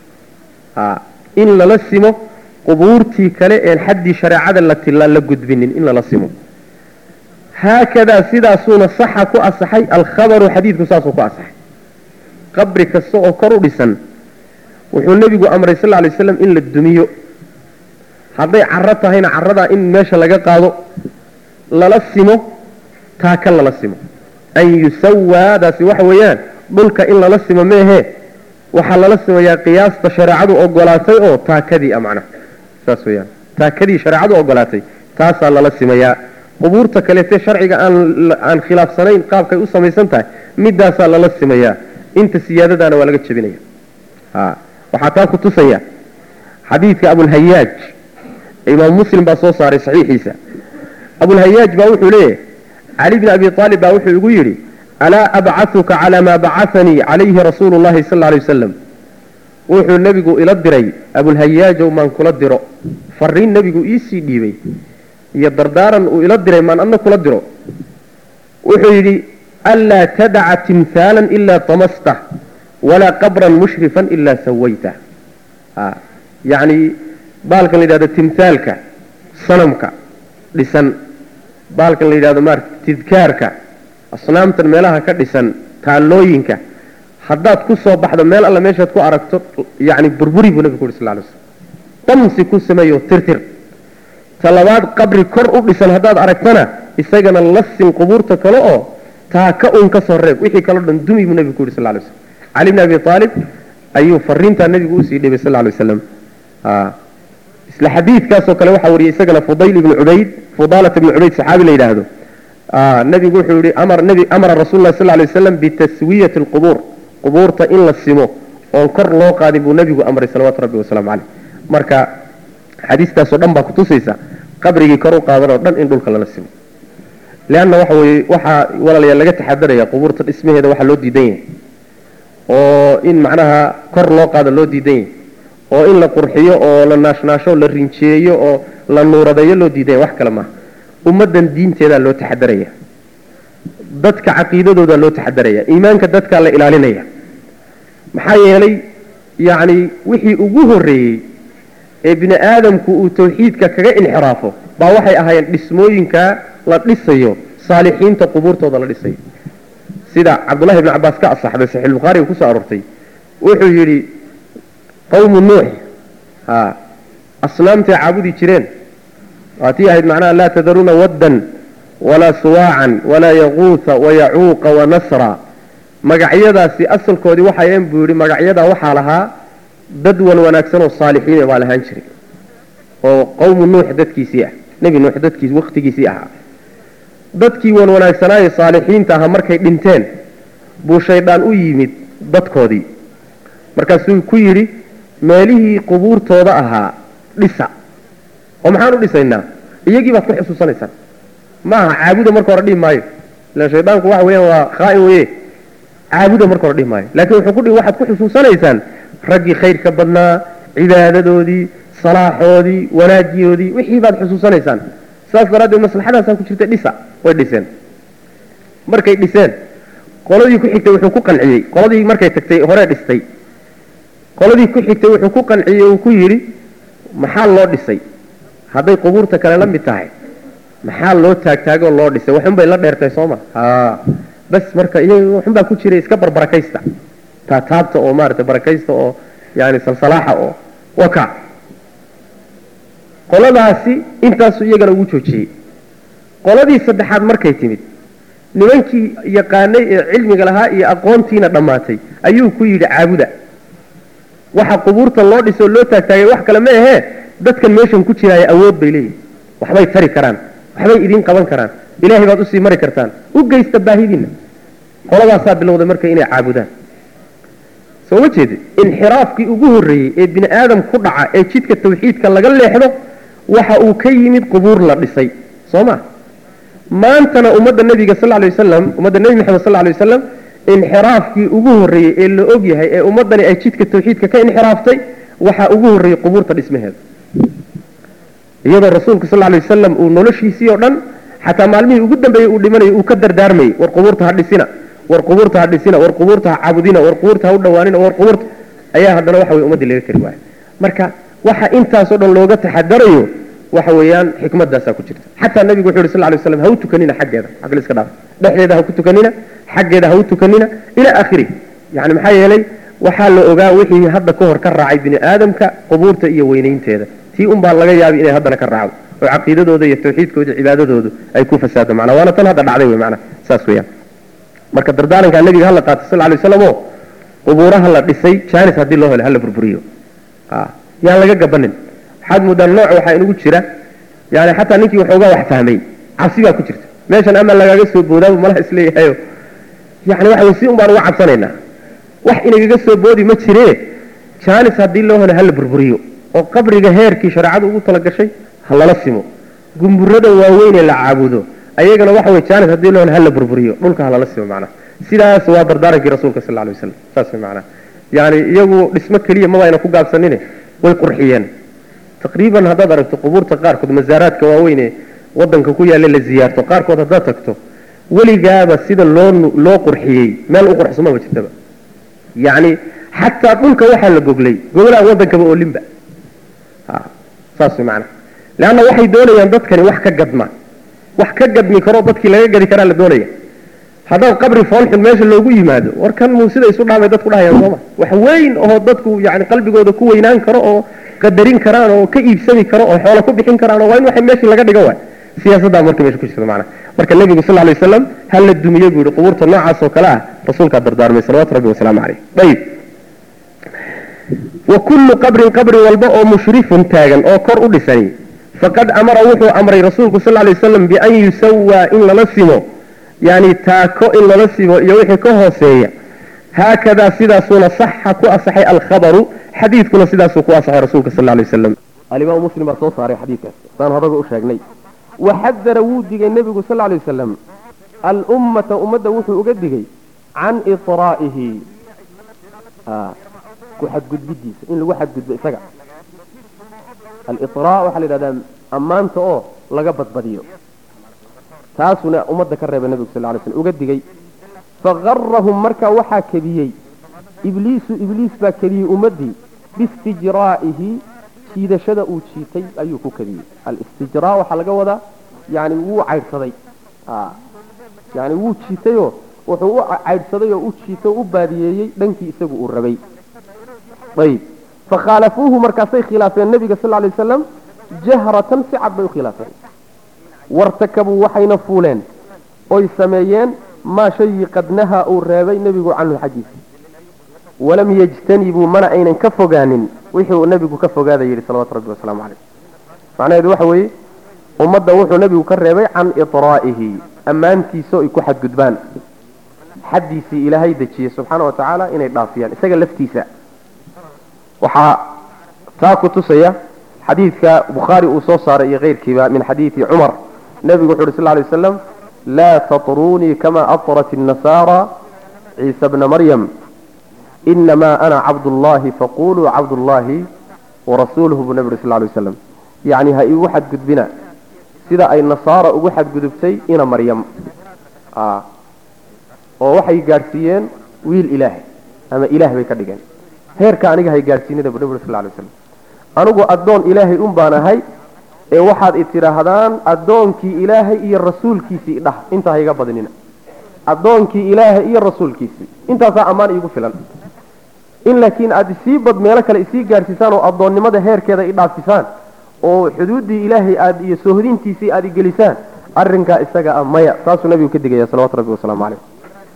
in lala simo qubuurtii kale een xaddii shareecada la la gudbinin in lala simo haakadaa sidaasuuna saxa ku asaxay alkhabaru xadiidku saasuu ku asaxay qabri kasta oo kor u dhisan wuxuu nebigu amray sal lay waslam in la dumiyo hadday caro tahayna caradaa in meesha laga qaado lala simo taaka lala simo an yusawaadaasi waxa weeyaan dhulka in lala simo meehe waxaa lala simayaa qiyaasta shareecadu ogolaatay oo taakadii a macnaha saas weyaan taakadii shareecadu ogolaatay taasaa lala simayaa qubuurta kaleete sharciga aan aan khilaafsanayn qaabkay u samaysan tahay midaasaa lala simayaa inta siyaadadaana waa laga jebinaya waxaa taa ku tusaya xadiidka abulhayaaj imaam muslim baa soo saaray saxiixiisa abulhayaaj baa wuxuu leeyahay cali bni abi aalib baa wuxuu igu yidhi alaa abcahuka calaa maa bacahanii calayhi rasuulu llahi sal alay wasalam wuxuu nebigu ila diray abulhayaajow maan kula diro fariin nebigu iisii dhiibay iyo dardaaran uu ila diray maan adna kula diro wuxuu yidhi anlaa tadaca timhaalan ilaa tamastah walaa qabran mushrifan ilaa sawaytah yacni baalkan la yidhahdo timhaalka sanamka dhisan baalkan la yidhahdo maarata tidkaarka asnaamtan meelaha ka dhisan taallooyinka haddaad ku soo baxdo meel alla meeshaad ku aragto yani burburi buu nabigu ku yuri sal lay slam damsi ku sameeyo tirtir talabaad qabri kor u dhisan haddaad aragtana isagana la sin qubuurta kale oo taa ka un ka soo reeb wixii kaloo dhan dumi buu nabigu ku yuri sal lay slam cali bni abi aalib ayuu fariintaa nabigu usii dhibay sal lay waslam isla xadiidkaasoo kale waxaa wariyay isagana fudayl ibnu cubayd fudaalat ibnu cubayd saxaabi la yidhaahdo nabigu wuxuu yihi amar nabi amara rasul lah sal lay waslam bitaswiyati alqubuur qubuurta in la simo oon kor loo qaadin buu nabigu amray salawatu rabbi wasalaamu caleyh marka xadiistaasoo dhan baa kutusaysa qabrigii kor u qaadan oo dhan in dhulka lala simo leanna waxa weye waxaa walaalayaal laga taxadaraya qubuurta dhismaheeda waxaa loo diidan yahay oo in macnaha kor loo qaado loo diidan yahay oo in la qurxiyo oo la naashnaasho la rinjeeyo oo la nuuradeeyo loo diidan yahay wax kale maaha ummaddan diinteedaa loo taxadaraya dadka caqiidadoodaa loo taxadaraya iimaanka dadkaa la ilaalinaya maxaa yeelay yacni wixii ugu horreeyey ee bini aadamku uu tawxiidka kaga inxiraafo baa waxay ahaayeen dhismooyinka la dhisayo saalixiinta qubuurtooda la dhisayo sida cabdullahi ibni cabaas ka asaxday saxiixulbukhaariga kusoo aroortay wuxuu yidhi qawmu nuux ha asnaamtay caabudi jireen waatii ahayd macnaha laa tadaruuna waddan walaa suwaacan walaa yaquuta wayacuuqa wanasra magacyadaasi asalkoodii waxayen buu yidhi magacyadaa waxaa lahaa dad wan wanaagsan oo saalixiin baa lahaan jiray oo qawmu nuux dadkiisii ah nebi nuux dadkiis wakhtigiisii ahaa dadkii wan wanaagsanaaye saalixiinta ahaa markay dhinteen buu shaydaan u yimid dadkoodii markaasuu ku yidhi meelihii qubuurtooda ahaa dhisa oo maxaan u dhisaynaa iyagii baad ku xusuusanaysaan ma aha caabuda marka hore dhihi maayo ila shaydaanku waxa weeyaan waa khaa'in weye caabuda marka hore dhihi maayo laakiin wuxuu ku dhihi waxaad ku xusuusanaysaan raggii khayrka badnaa cibaadadoodii salaaxoodii wanaajiyoodii wixii baad xusuusanaysaan saas daraaddeed maslaxadaasaa ku jirta dhisa way dhiseen markay dhiseen qoladii ku xigtay wuxuu ku qanciyey qoladii markay tagtay hore dhistay qoladii ku xigtay wuxuu ku qanciyey uu ku yidhi maxaa loo dhisay hadday qubuurta kale la mid tahay maxaa loo taagtaagoo loo dhisay waxunbay la dheertay sooma ha bas marka iyaga waxunbaa ku jiray iska barbarakaysta taataabta oo maaragtay barakaysta oo yani salsalaaxa oo waka qoladaasi intaasu iyagana ugu joojiyey qoladii saddexaad markay timid nimankii yaqaanay ee cilmiga lahaa iyo aqoontiina dhammaatay ayuu ku yidhi caabuda waxa qubuurta loo dhisoo loo taagtaagay wax kale ma ahee dadkan meeshan ku jiraaya awood bay leeyihin waxbay tari karaan waxbay idiin qaban karaan ilaahay baad usii mari kartaan u geysta baahidiinna qoladaasaa bilowday marka inay caabudaan soo ma jeedi inxiraafkii ugu horreeyey ee bini aadam ku dhaca ee jidka tawxiidka laga leexdo waxa uu ka yimid qubuur la dhisay soo ma maantana ummadda nebiga sal lay wasalam ummadda nebi maxamed sal lay wasalam inxiraafkii ugu horreeyey ee la og yahay ee ummaddani ay jidka tawxiidka ka inxiraaftay waxaa ugu horreeyey qubuurta dhismaheeda iyadoo rasuulka sal lay wasalam uu noloshiisii oo dhan xataa maalmihii ugu dambeeyey uu dhimanayay uu ka dardaarmayey war qubuurta ha dhisina war qubuurta ha dhisina war qubuurta ha caabudina war qubuurta ha u dhawaanina war qubuurta ayaa haddana waxa weye ummaddii laga kari waaya marka waxa intaasoo dhan looga taxadarayo waxa weeyaan xikmadaasaa ku jirta xataa nabigu wuxu yhi sal lay slam ha u tukanina xaggeeda xagga iska dhaaf dhexdeeda ha ku tukanina xaggeeda ha u tukanina ilaa aakhiri yani maxaa yeelay waxaa la ogaa wixii hadda ka hor ka raacay bini aadamka qubuurta iyo weynaynteeda tii un baa laga yaabi inay haddana ka raacdo oo caqiidadooda iyo tawxiidkooda cibaadadoodu ay ku fasaado macnaa waana tan hadda dhacday wey macnaa saas weeyaan marka dardaarankaa nabiga hala qaatay sal lay waslam oo qubuuraha la dhisay jaanis haddii loo helo hala burburiyo yaan laga gabanin waxaad moodaan nooc waxaa inugu jira yani xataa ninkii waxoogaa wax fahmay cabsi baa ku jirta meeshan ama lagaaga soo boodaabu malaha isleeyahayo yani waxa wey si un baan uga cabsanaynaa wax inagaga soo boodi ma jiree jaanis haddii loo helo hala burburiyo oo qabriga heerkii shareecadu ugu talagashay ha lala simo gumburada waaweyn ee la caabudo ayagana waxa wey jaanis haddii loo helo hala burburiyo dhulka ha lala simo macnaha sidaas waa dardaarankii rasuulka sal alay wasalam saas wey macnaha yani iyagu dhismo keliya maba ayna ku gaabsanine way qurxiyeen taqriiban haddaad aragto qubuurta qaarkood masaaraadka waaweyn ee wadanka ku yaalla la ziyaarto qaarkood haddaad tagto weligaaba sida loo loo qurxiyey meel u qurxsumaba jirtaba yacni xataa dhulka waxaa la goglay goglaan wadankaba oolinba saas way macnaha leanna waxay doonayaan dadkani wax ka gadma wax ka gadmi karo dadkii laga gadi karaa la doonaya haddaad qabri foolxun meesha loogu yimaado war kan muu sida isu dhaamay dadku dhahayaan sooma wax weyn oo dadku yani qalbigooda ku weynaan karo oo qadarin karaan oo ka iibsami karo oo xoolo ku bixin karaan oo waa in waxa meeshii laga dhigo waay siyaasaddaa marka meesha ku jirta macnaha marka nebigu sal lay wasalam ha la dumiye buu yihi qubuurta noocaas oo kale ah rasuulkaa dardaarmay salawatu rabbi wasalaamu caleyh ayib wa kullu qabrin qabri walba oo mushrifun taagan oo kor u dhisani faqad amara wuxuu amray rasuulku sal lay waslam bian yusawaa in lala simo yani taako in lala simo iyo wixii ka hooseeya haakadaa sidaasuuna saxa ku asaxay alkhabaru xadiidkuna sidaasuu ku asaxay rasuulka sal lay waslam alimaam muslim baa soo saaray xadiidkaas saan horaga u sheegnay waxadara wuu digay nebigu sal lay wasalam alummata ummadda wuxuu uga digay can itraa'ihi ku xadgudbidiisa in lagu xadgudbo isaga alira waxaa la yidhahdaa ammaanta oo laga badbadiyo taasuna ummadda ka reeba nebigu sal lay slm uga digay fagarahum markaa waxaa kediyey ibliisu ibliis baa kediyey ummaddii biistijraa'ihi jiidashada uu jiitay ayuu ku kadiyey alistijraa waxaa laga wadaa yani wuu caydhsaday yani wuu jiitayoo wuxuu u caydhsaday oo u jiitay oo u baadiyeeyey dhankii isagu uu rabay ayb fakhaalafuuhu markaasay khilaafeen nabiga sal lay wasalam jahratan si cad bay u khilaafeen wartakabuu waxayna fuuleen oy sameeyeen maa shayii qad nahaa uu reebay nebigu canhu xaggiisa walam yajtanibuu mana aynan ka fogaanin wixii uu nebigu ka fogaada yidhi salawatu rabbi wasalaamu caleyh macnaheedu waxa weeye ummadda wuxuu nebigu ka reebay can itraa'ihi ammaantiisa ay ku xadgudbaan xaddiisii ilaahay dejiyey subxaana wa tacaala inay dhaafiyaan isaga laftiisa waxaa taa ku tusaya xadiidka bukhaari uu soo saaray iyo keyrkiiba min xadiidi cumar nebigu wuxu uhi sal lay waslam laa tatrunii kama atrat الnasaara ciisa bna maryam inamaa ana cabdullahi faquluu cabdullahi warasuuluhu buu nebi uri sal lay waslam yacni ha iigu xadgudbina sida ay nasaara ugu xadgudubtay ina maryam oo waxay gaadhsiiyeen wiil ilaahay ama ilaah bay ka dhigeen heerka aniga hay gaadhsiinida bu nebi uri sal lay waslam anigu addoon ilaahay un baan ahay ee waxaad i tidhaahdaan addoonkii ilaahay iyo rasuulkiisii dhah intaa ha iga badinina addoonkii ilaahay iyo rasuulkiisii intaasaa ammaan iigu filan in laakiin aad isii bad meelo kale isii gaadhsiisaan oo addoonnimada heerkeeda i dhaafisaan oo xuduuddii ilaahay aad iyo soohodintiisii aad igelisaan arrinkaa isaga ah maya taasuu nabigu ka digaya salawatu rabbi wasalaamu caleyh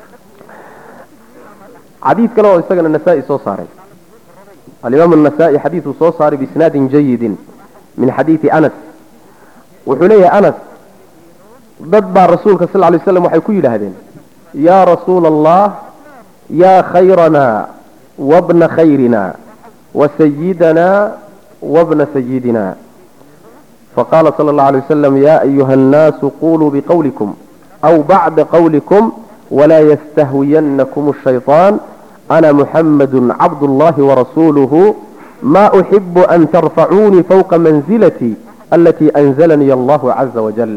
xadiid kale oo isagana nasaa-i soo saaray alimaam النasaa'i xadiiduu soo saaray biisnaadin jayidin min xadiidi anas wuxuu leeyahay anas dad baa rasuulka sal lay slam waxay ku yidhaahdeen yaa rasuula allah yaa khayrana wabna khayrina wasayidana wabna sayidina faqala sala اllahu alay wasalam ya ayuha الnaasu quluu biqawlikum aw bacda qawlikum walaa yastahwiyanakum الshayطaan أنا محمد عبد الله ورسوله ما أحب أن ترفعوني فوق منزلتي التي أنزلني الله عز وجل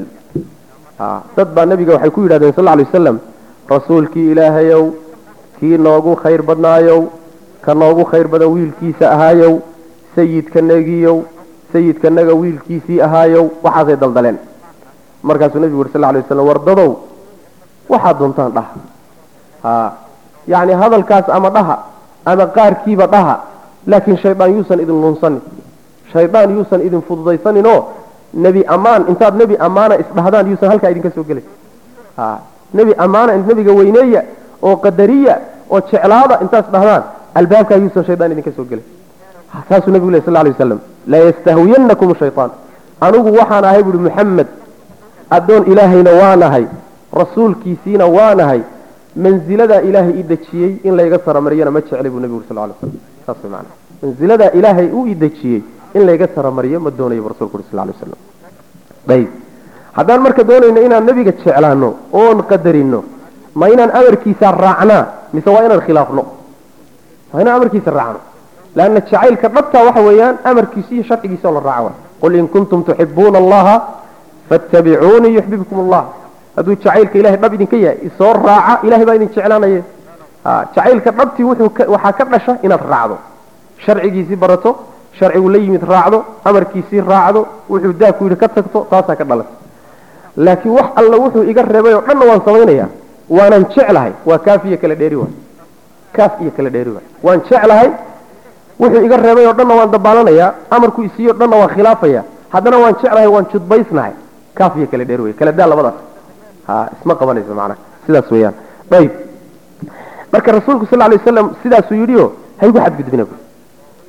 تدبع النبي وحي كوي صلى الله عليه وسلم رسولك إلهيو كي نوغو خير بدنايو كنوغو خير بدا ويل كيس أهايو سيد كنغيو سيد كنغ ويل كيسي أهايو وحاسي دلدلين مركز النبي صلى الله عليه وسلم ورددو وحاد دونتان له ها yacni hadalkaas ama dhaha ama qaarkiiba dhaha laakiin shaydaan yuusan idin lunsanin shaydaan yuusan idin fududaysanin oo nebi ammaan intaad nebi ammaana isdhahdaan yuusan halkaa idinka soo gelin nebi ammaana nebiga weyneeya oo qadariya oo jeclaada intaad isdhahdaan albaabkaa yuusan shaydaan idinka soo gelin saasuu nebigu leh sal lay waslam laa yastahwiyanakum shayطaan anigu waxaan ahay buuhi muxamed addoon ilaahayna waanahay rasuulkiisiina waanahay manziladaa ilaahay i dejiyey in layga saramariyana ma jeclay buu nebigu uri sal lay slam saas way macana manziladaa ilaahay uu i dejiyey in layga saramariyo ma doonayo buu rasulku uri sal lay waslam ayib haddaan marka doonayno inaan nebiga jeclaano oon qadarino ma inaan amarkiisa raacnaa mise waa inaan khilaafno waa inaan amarkiisa raacno leanna jacaylka dhabtaa waxa weeyaan amarkiisa iyo sharcigiisa oo la raaco qul in kuntum tuxibuuna allaha fattabicuunii yuxbibkum allah hadduu jacaylka ilahay dhab idinka yahay isoo raaca ilahay baa idin jeclaanaya jacaylka dhabtii waxaa ka dhasha inaad raacdo sharcigiisii barato sharcigu la yimid raacdo amarkiisii raacdo wuxuu daabku yidhi ka tagto taasaa ka dhalata laakiin wax alla wuxuu iga reebay oo dhanna waan samaynaya waanan jeclahay waa kaaf iyo kala dheeri waay kaaf iyo kala dheeri waay waan jeclahay wuxuu iga reebay oo dhanna waan dabaalanayaa amarku isiiyo dhanna waan khilaafaya haddana waan jeclahay waan judbaysnahay kaaf iyo kala dheeri way kala daa labadaas isma qabanayso macnaha sidaas weeyaan ayib marka rasuulku sal lay wasalam sidaasuu yidhi o haygu xadgudbina bu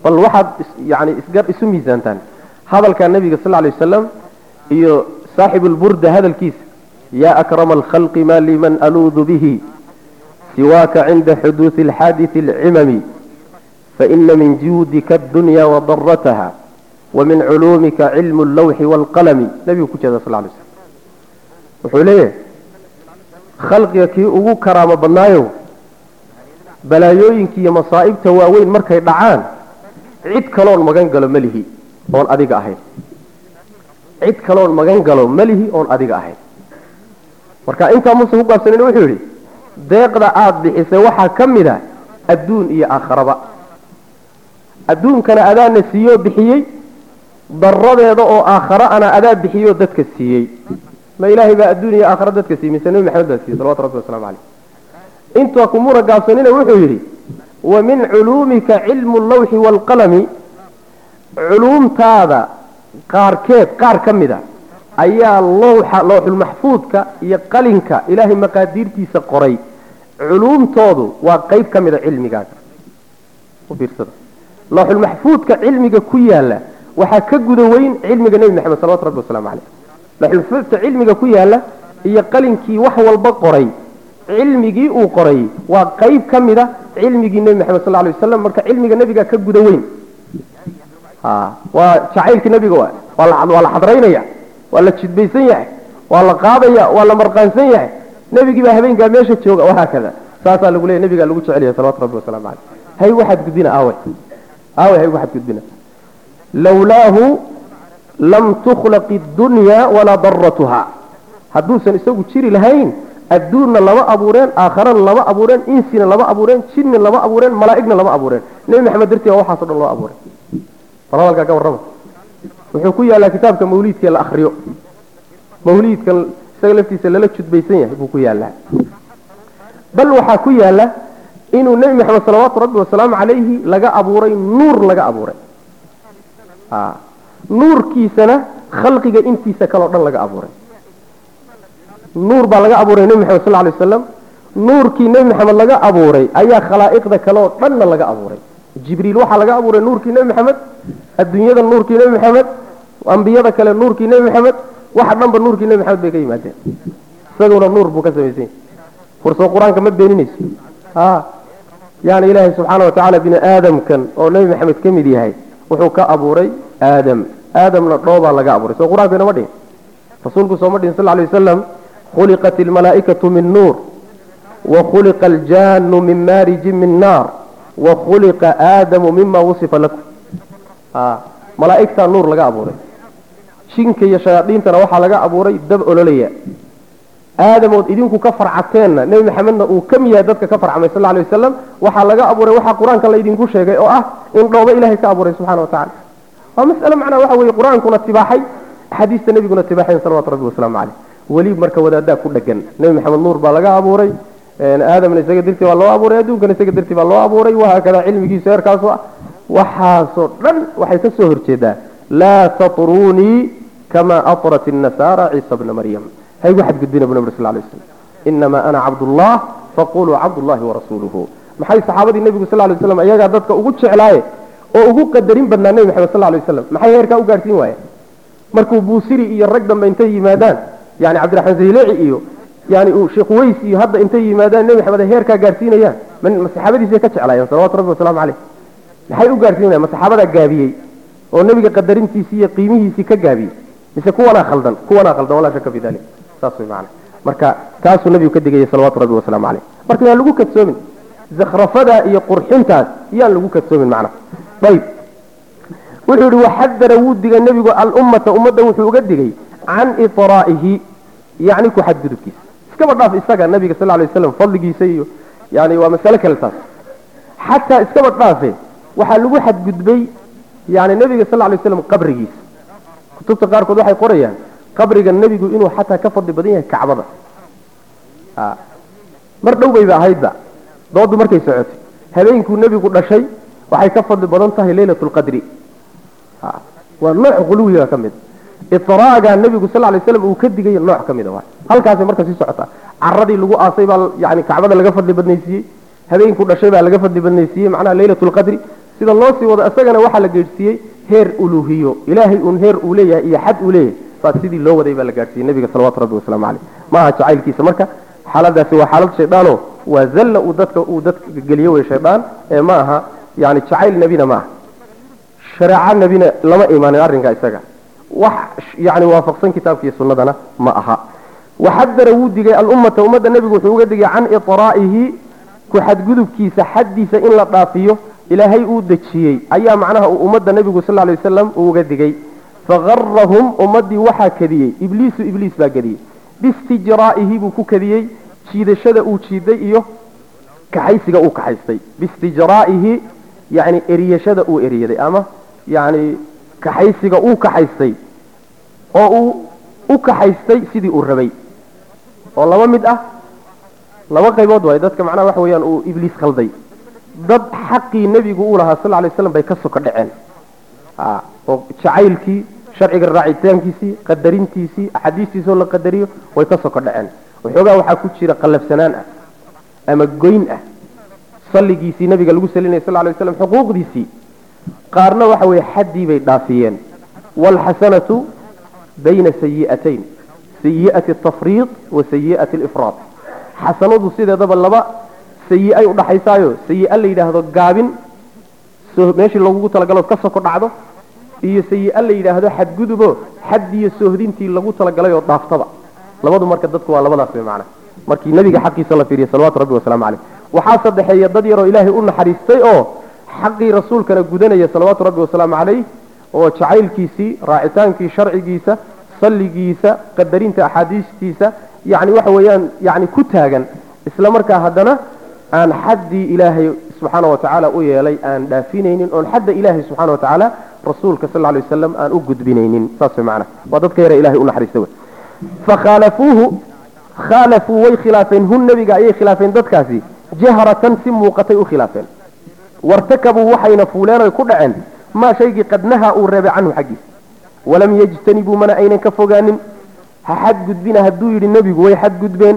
bal waxaad yani isgar isu miisaantaan hadalka nabiga sal lay wasalam iyo saaxibu lburda hadalkiisa yaa akrama alkhalqi ma liman aluudu bihi siwaaka cinda xuduudi alxaadisi alcimami faina min juudika addunya wadarataha wamin culuumika cilmu allawxi waalqalami nabigu ku jeeda sal lay slam wuxuu leeyahay khalqiga kii ugu karaamo badnaayo balaayooyinka iyo masaa'ibta waaweyn markay dhacaan cid kaloon magan galo melihi oon adiga ahayn cid kaloon magan galo melihi oon adiga ahayn marka intaa muuse ku gaabsanin wuxuu yidhi deeqda aada bixisay waxaa ka mid a adduun iyo aakharaba adduunkana adaana siiyoo bixiyey daradeeda oo aakhara ana adaa bixiyoo dadka siiyey ma ilaahay baa adduun iyo aakhara dadka siiyey mise nebi maxamed baa siiyey salawatu rabbi waslamu caleyh intaa kumuna gaabsanina wuxuu yidhi wa min culuumika cilmu allawxi waalqalami culuumtaada qaarkeed qaar ka mid a ayaa lowxa lowxulmaxfuudka iyo qalinka ilaahay maqaadiirtiisa qoray culuumtoodu waa qayb ka mid a cilmigaaga u fiirsada lowxulmaxfuudka cilmiga ku yaala waxaa ka guda weyn cilmiga nebi maxamed salawatu rabbi waslamu caleyh lowxulmaxfuudka cilmiga ku yaala iyo qalinkii wax walba qoray cilmigii uu qoray waa qayb ka mid a cilmigii nebi maxamed sal lay wasalam marka cilmiga nebiga ka guda weyn waa jacaylka nebiga waa waa la xadraynaya waa la jidbaysan yahay waa la qaadaya waa la marqaansan yahay nebigii baa habeenkaa meesha jooga wahaakada saasaa lagu leeya nebigaa lagu jecel yahay salawatu rabbi waslamu caleyh hay waxaad gudbina aawe aawe hay waxaad gudbina lawlaahu lam tukhlaq iddunya walaa daratuha hadduusan isagu jiri lahayn adduunna lama abuureen aakharana lama abuureen insina lama abuureen jinni lama abuureen malaa'igna lama abuureen nebi maxamed dartii waa waxaaso dhan loo abuuray bal hadalkaa ka warrama wuxuu ku yaallaa kitaabka mawliidka la akriyo mawliidkan isaga laftiisa lala judbaysan yahay buu ku yaallaa bal waxaa ku yaalla inuu nebi maxamed salawaatu rabbi wasalaamu calayhi laga abuuray nuur laga abuuray nuurkiisana khalqiga intiisa kaleo dhan laga abuuray nuur baa laga abuuray nebi maxamed sal lay wasalam nuurkii nebi maxamed laga abuuray ayaa khalaa'iqda kale oo dhanna laga abuuray jibriil waxaa laga abuuray nuurkii nebi maxamed adduunyada nuurkii nebi maxamed ambiyada kale nuurkii nebi maxamed waxa dhanba nuurkii nebi maxamed bay ka yimaadeen isaguna nuur buu ka samaysan yahay fursoo qur-aanka ma beeninayso ha yaani ilaahay subxaana watacaala bini aadamkan oo nebi maxamed ka mid yahay wuxuu ka abuuray aadam aadamna dhoobaa laga abuuray soo qur-aanka inama dhihin rasuulku sooma dhihin sal lay wasalam khuliqat ilmalaa'ikatu min nuur wa khuliqa aljaanu min maarijin min naar wa khuliqa aadamu mima wusifa lakum malaa'igtaa nuur laga abuuray jinka iyo shayaadiintana waxaa laga abuuray dab ololaya aadamood idinku ka farcateenna nebi maxamedna uu ka miyahay dadka ka farcamay sal lay wasalam waxaa laga abuuray waxaa qur-aanka laydinku sheegay oo ah in dhoobo ilahay ka abuuray subxana wa tacala waa mas'ale macnaa waxa weeye qur-aankuna tibaaxay axaadiista nebiguna tibaaxayn salawatu rabbi wasalaamu caleyh weli marka wadaaddaa ku dhegan nebi maxamed nuur baa laga abuuray aadamna isaga dartii baa loo abuuray adduunkana isaga dartii baa loo abuuray wahaakada cilmigiisu heerkaasu ah waxaasoo dhan waxay ka soo horjeedaa laa tatrunii kama atrat الnasaara ciisa bna maryam hay waxaad gudbina bu nabr sal lay slam inamaa ana cabdullah faquluu cabdullahi warasuuluhu maxay saxaabadii nebigu sal lay waslam iyagaa dadka ugu jeclaaye oo ugu qadarin badnaa nebi maxamed sal lay waslam maxay heerkaa u gaadhsiin waayeen markuu buusiri iyo rag dambe intay yimaadaan yani cabdiraxmaan zayleeci iyo yani uu sheekh weys iyo hadda intay yimaadaan nebi maxamed ay heerkaa gaadhsiinayaan ma saxaabadiisay ka jeclaayeen salawatu rabbi wasalaamu caleyh maxay u gaadhsiinayaan ma saxaabadaa gaabiyey oo nebiga qadarintiisii iyo qiimihiisii ka gaabiyey mise kuwanaa khaldan kuwanaa khaldan walaa shaka fi dalik saas way macana marka taasuu nebigu ka digayay salawaatu rabbi wasalaamu caleyh marka yaan lagu kadsoomin zakrafada iyo qurxintaas yaan lagu kadsoomin macna ayib wuxuu yihi waxadara wuu digay nebigu alummata ummadda wuxuu uga digay can itraa'ihi yani ku xadgudubkiisa iskaba dhaaf isaga nabiga sal lay waslam fadligiisa iyo yani waa masale kale taas xataa iskaba dhaafe waxaa lagu xadgudbay yani nebiga sal lay waslam qabrigiisa kutubta qaarkood waxay qorayaan qabriga nebigu inuu xataa ka fadli badan yahay kacbada mar dhow bayba ahaydba doodu markay socotay habeenkuu nebigu dhashay waxay ka fadli badan tahay leylat lqadri waa nooc quluwiga ka mid itraaga nebigu sal lay slam uu ka digay nooc ka mida waa halkaasay marka sii socotaa caradii lagu aasay baa yani kacbada laga fadli badnaysiiyey habeenkuu dhashay baa laga fadli badnaysiiyey macnaha leylat lqadri sida loo sii wado isagana waxaa la gaadhsiiyey heer uluhiyo ilaahay uun heer uu leeyahay iyo xad uu leeyahay baa sidii loo waday baa la gaadhsiiyey nabiga salawatu rabbi wasalaamu caleyh ma aha jacaylkiisa marka xaaladaasi waa xaalad shaydaano waa zalla uu dadka uu dadka geliyo wey shaydaan ee ma aha yani jacayl nebina ma aha shareeco nebina lama imaanin arrinka isaga wax yani waafaqsan kitaabkiiyo sunnadana ma aha waxadara wuu digay alummata ummadda nebigu wuxuu uga digay can iطraa'ihi ku xadgudubkiisa xaddiisa in la dhaafiyo ilaahay uu dejiyey ayaa macnaha uu ummadda nebigu sal lay wasalam uu uga digay fagarahum ummaddii waxaa kadiyey ibliisu ibliis baa kadiyey biistijraa'ihi buu ku kadiyey jiidashada uu jiiday iyo kaxaysiga uu kaxaystay biistijraa'ihi yani eriyashada uu eriyaday ama yani kaxaysiga uu kaxaystay oo uu u kaxaystay sidii uu rabay oo laba mid ah laba qaybood waay dadka macnaha waxa weeyaan uu ibliis khalday dad xaqii nebigu uu lahaa sal lay slam bay ka soka dhaceen oo jacaylkii sharciga raacitaankiisii qadarintiisii axaadiistiisoo la qadariyo way ka soko dhaceen waxoogaa waxaa ku jira qallafsanaan ah ama goyn ah salligiisii nabiga lagu salinaya sal lay waslam xuquuqdiisii qaarna waxa weeye xaddii bay dhaafiyeen waalxasanatu bayna sayi'atayn sayi'ati atafriid wa sayi'ati alifraad xasanadu sideedaba laba sayi-ay udhaxaysaayo sayi-a la yidhaahdo gaabin meeshii loogugu talagalood ka soko dhacdo iyo sayi-a la yidhaahdo xadgudubo xaddiyo soohdintii lagu talagalay oo dhaaftaba labadu marka dadku waa labadaas wey macana markii nabiga xaqiisa la fiiriya salawatu rabbi wasalaamu caleyh waxaa sadexeeya dad yaroo ilaahay u naxariistay oo xaqii rasuulkana gudanaya salawaatu rabbi wasalaamu caleyh oo jacaylkiisii raacitaankii sharcigiisa salligiisa qadarinta axaadiistiisa yani waxa weeyaan yani ku taagan isla markaa haddana aan xaddii ilaahay subxaana wa tacaala u yeelay aan dhaafinaynin oon xadda ilaahay subxana wa tacaala rasuulka sal lay wasalam aan u gudbinaynin saas way macana waa dadka yara ilahay u naxariista wey fakhaalafuuhu khaalafuu way khilaafeen hun nebiga ayay khilaafeen dadkaasi jahratan si muuqatay u khilaafeen wartakabuu waxayna fuuleen oy ku dhaceen maa shaygii qad nahaa uu reebay canhu xaggiisa walam yajtanibuu mana aynan ka fogaanin ha xadgudbina hadduu yidhi nebigu way xadgudbeen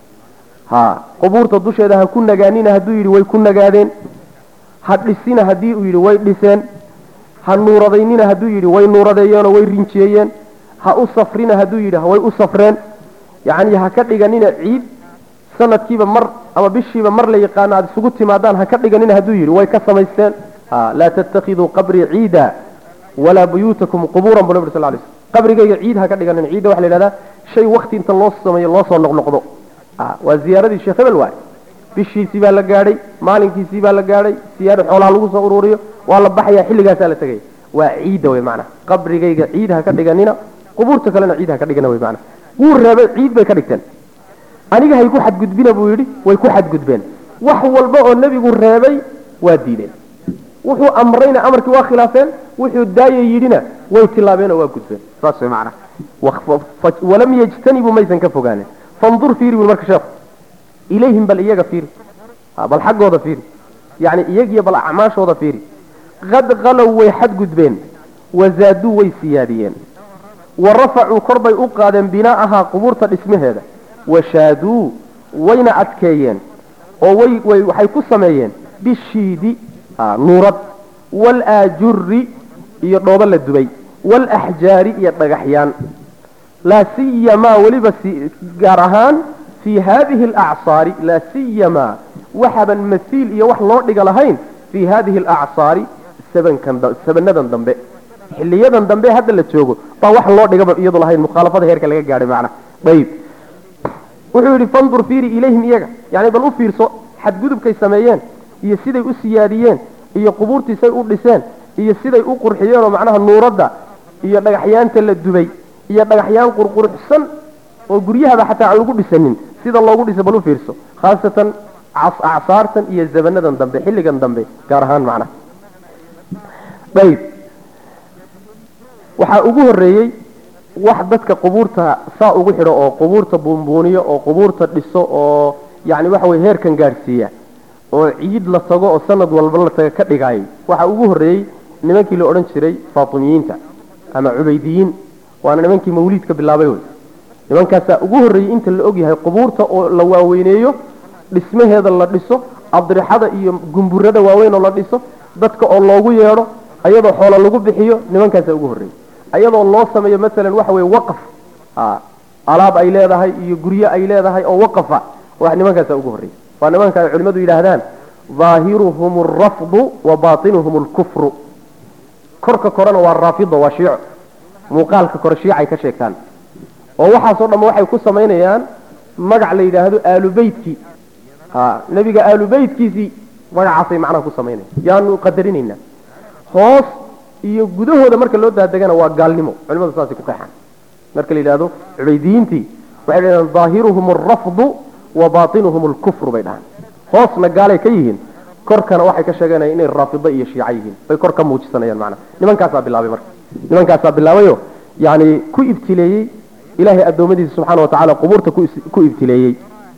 ha qubuurta dusheeda ha ku nagaanina hadduu yidhi way ku nagaadeen ha dhisina haddii uu yidhi way dhiseen ha nuuradaynina hadduu yidhi way nuuradeeyeenoo way rinjeeyeen ha u safrina hadduu yidhi way u safreen yacni ha ka dhiganina ciid sanadkiiba mar ama bishiiba mar la yaqaano aada isugu timaadaan ha ka dhiganina hadduu yidhi way ka samaysteen laa tattakiduu qabrii ciida walaa buyuutakum qubuuran bu nabig sal lay slm qabrigayga ciid ha ka dhiganina ciidda waxa la yidhahdaa shay wakti inta loo sameeyo loo soo noqnoqdo waa ziyaaradii sheekh hebel waay bishiisii baa la gaadhay maalinkiisii baa la gaadhay siyaaro xoolaha lagu soo ururiyo waa la baxaya xilligaasaa la tegaya waa ciidda wey macnaha qabrigayga ciid ha ka dhiganina qubuurta kalena ciid ha ka dhigana wey macnaha wuu reebay ciid bay ka dhigteen aniga hay ku xadgudbina buu yidhi way ku xadgudbeen wax walba oo nebigu reebay waa diideen wuxuu amrayna amarkii waa khilaafeen wuxuu daaya yidhina way tilaabeen oo waa gudbeen saas way macnaha walam yajtanibuu maysan ka fogaanin fandur fiiri bui marka sheekhu ilayhim bal iyaga fiiri bal xaggooda fiiri yani iyagiyo bal acmaashooda fiiri qad qalow way xadgudbeen wazaaduu way siyaadiyeen wa rafacuu kor bay u qaadeen binaa'ahaa qubuurta dhismaheeda washaaduu wayna adkeeyeen oo way way waxay ku sameeyeen bishiidi nuurad waalaajuri iyo dhoobo la dubay waalaxjaari iyo dhagaxyaan laa siyamaa weliba gaar ahaan fii haadihi alacsaari laa siyamaa waxaban masiil iyo wax loo dhiga lahayn fii haadihi alacsaari sabankan sabanadan dambe xiliyadan dambe hadda la joogo baa wax loo dhigaba iyadu lahayn mukhaalafada heerka laga gaadhay macna ayib wuxuu yidhi fandur fiiri ilayhim iyaga yani bal u fiirso xadgudubkay sameeyeen iyo siday u siyaadiyeen iyo qubuurtiisay u dhiseen iyo siday u qurxiyeen oo macnaha nuuradda iyo dhagaxyaanta la dubay iyo dhagaxyaan qurquruxsan oo guryahaba xataa aan lagu dhisanin sida loogu dhisa bal u fiirso khaasatan acsaartan iyo zabanadan dambe xilligan dambe gaar ahaan macnaha ayib waxaa ugu horeeyey wax dadka qubuurta saa ugu xidho oo qubuurta buunbuuniyo oo qubuurta dhiso oo yani waxa weye heerkan gaadhsiiya oo ciid la tago oo sanad walba la taga ka dhigaayay waxaa ugu horreeyey nimankii la odhan jiray faatimiyiinta ama cubaydiyiin waana nimankii mawliidka bilaabay wey nimankaasaa ugu horreeyey inta la ogyahay qubuurta oo la waaweyneeyo dhismaheeda la dhiso adrixada iyo gumburada waaweyn oo la dhiso dadka oo loogu yeedho ayadoo xoolo lagu bixiyo nimankaasa ugu horreeyey ayadoo loo sameeyo masalan waxa weye waqaf alaab ay leedahay iyo guryo ay leedahay oo waqafa wax nimankaasa ugu horreeyey waa nimanka ay culimmadu yidhaahdaan ظaahiruhum alrafdu wa baatinuhum alkufru korka korena waa raafido waa shiico muuqaalka kore shiicay ka sheegtaan oo waxaasoo dhamma waxay ku samaynayaan magac la yidhaahdo aalubeytkii ha nebiga aalubeytkiisii magacaasay macnaha ku samaynaya yaanu qadarinaynaa hoos iyo gudahooda marka loo daadegana waa gaalnimo culimadu saasay ku qeexaan marka la yidhahdo cubaydiyiintii waxay dhahdaan ظaahiruhum alrafdu wa baatinuhum alkufru bay dhahaan hoosna gaalay ka yihiin korkana waxay ka sheeganayaan inay raafido iyo shiica yihiin bay kor ka muujisanayaan macnaha nimankaasaa bilaabay marka nimankaasaa bilaabayo yani ku ibtileeyey ilahay addoommadiisa subxaana watacaala qubuurta ku ibtileeyey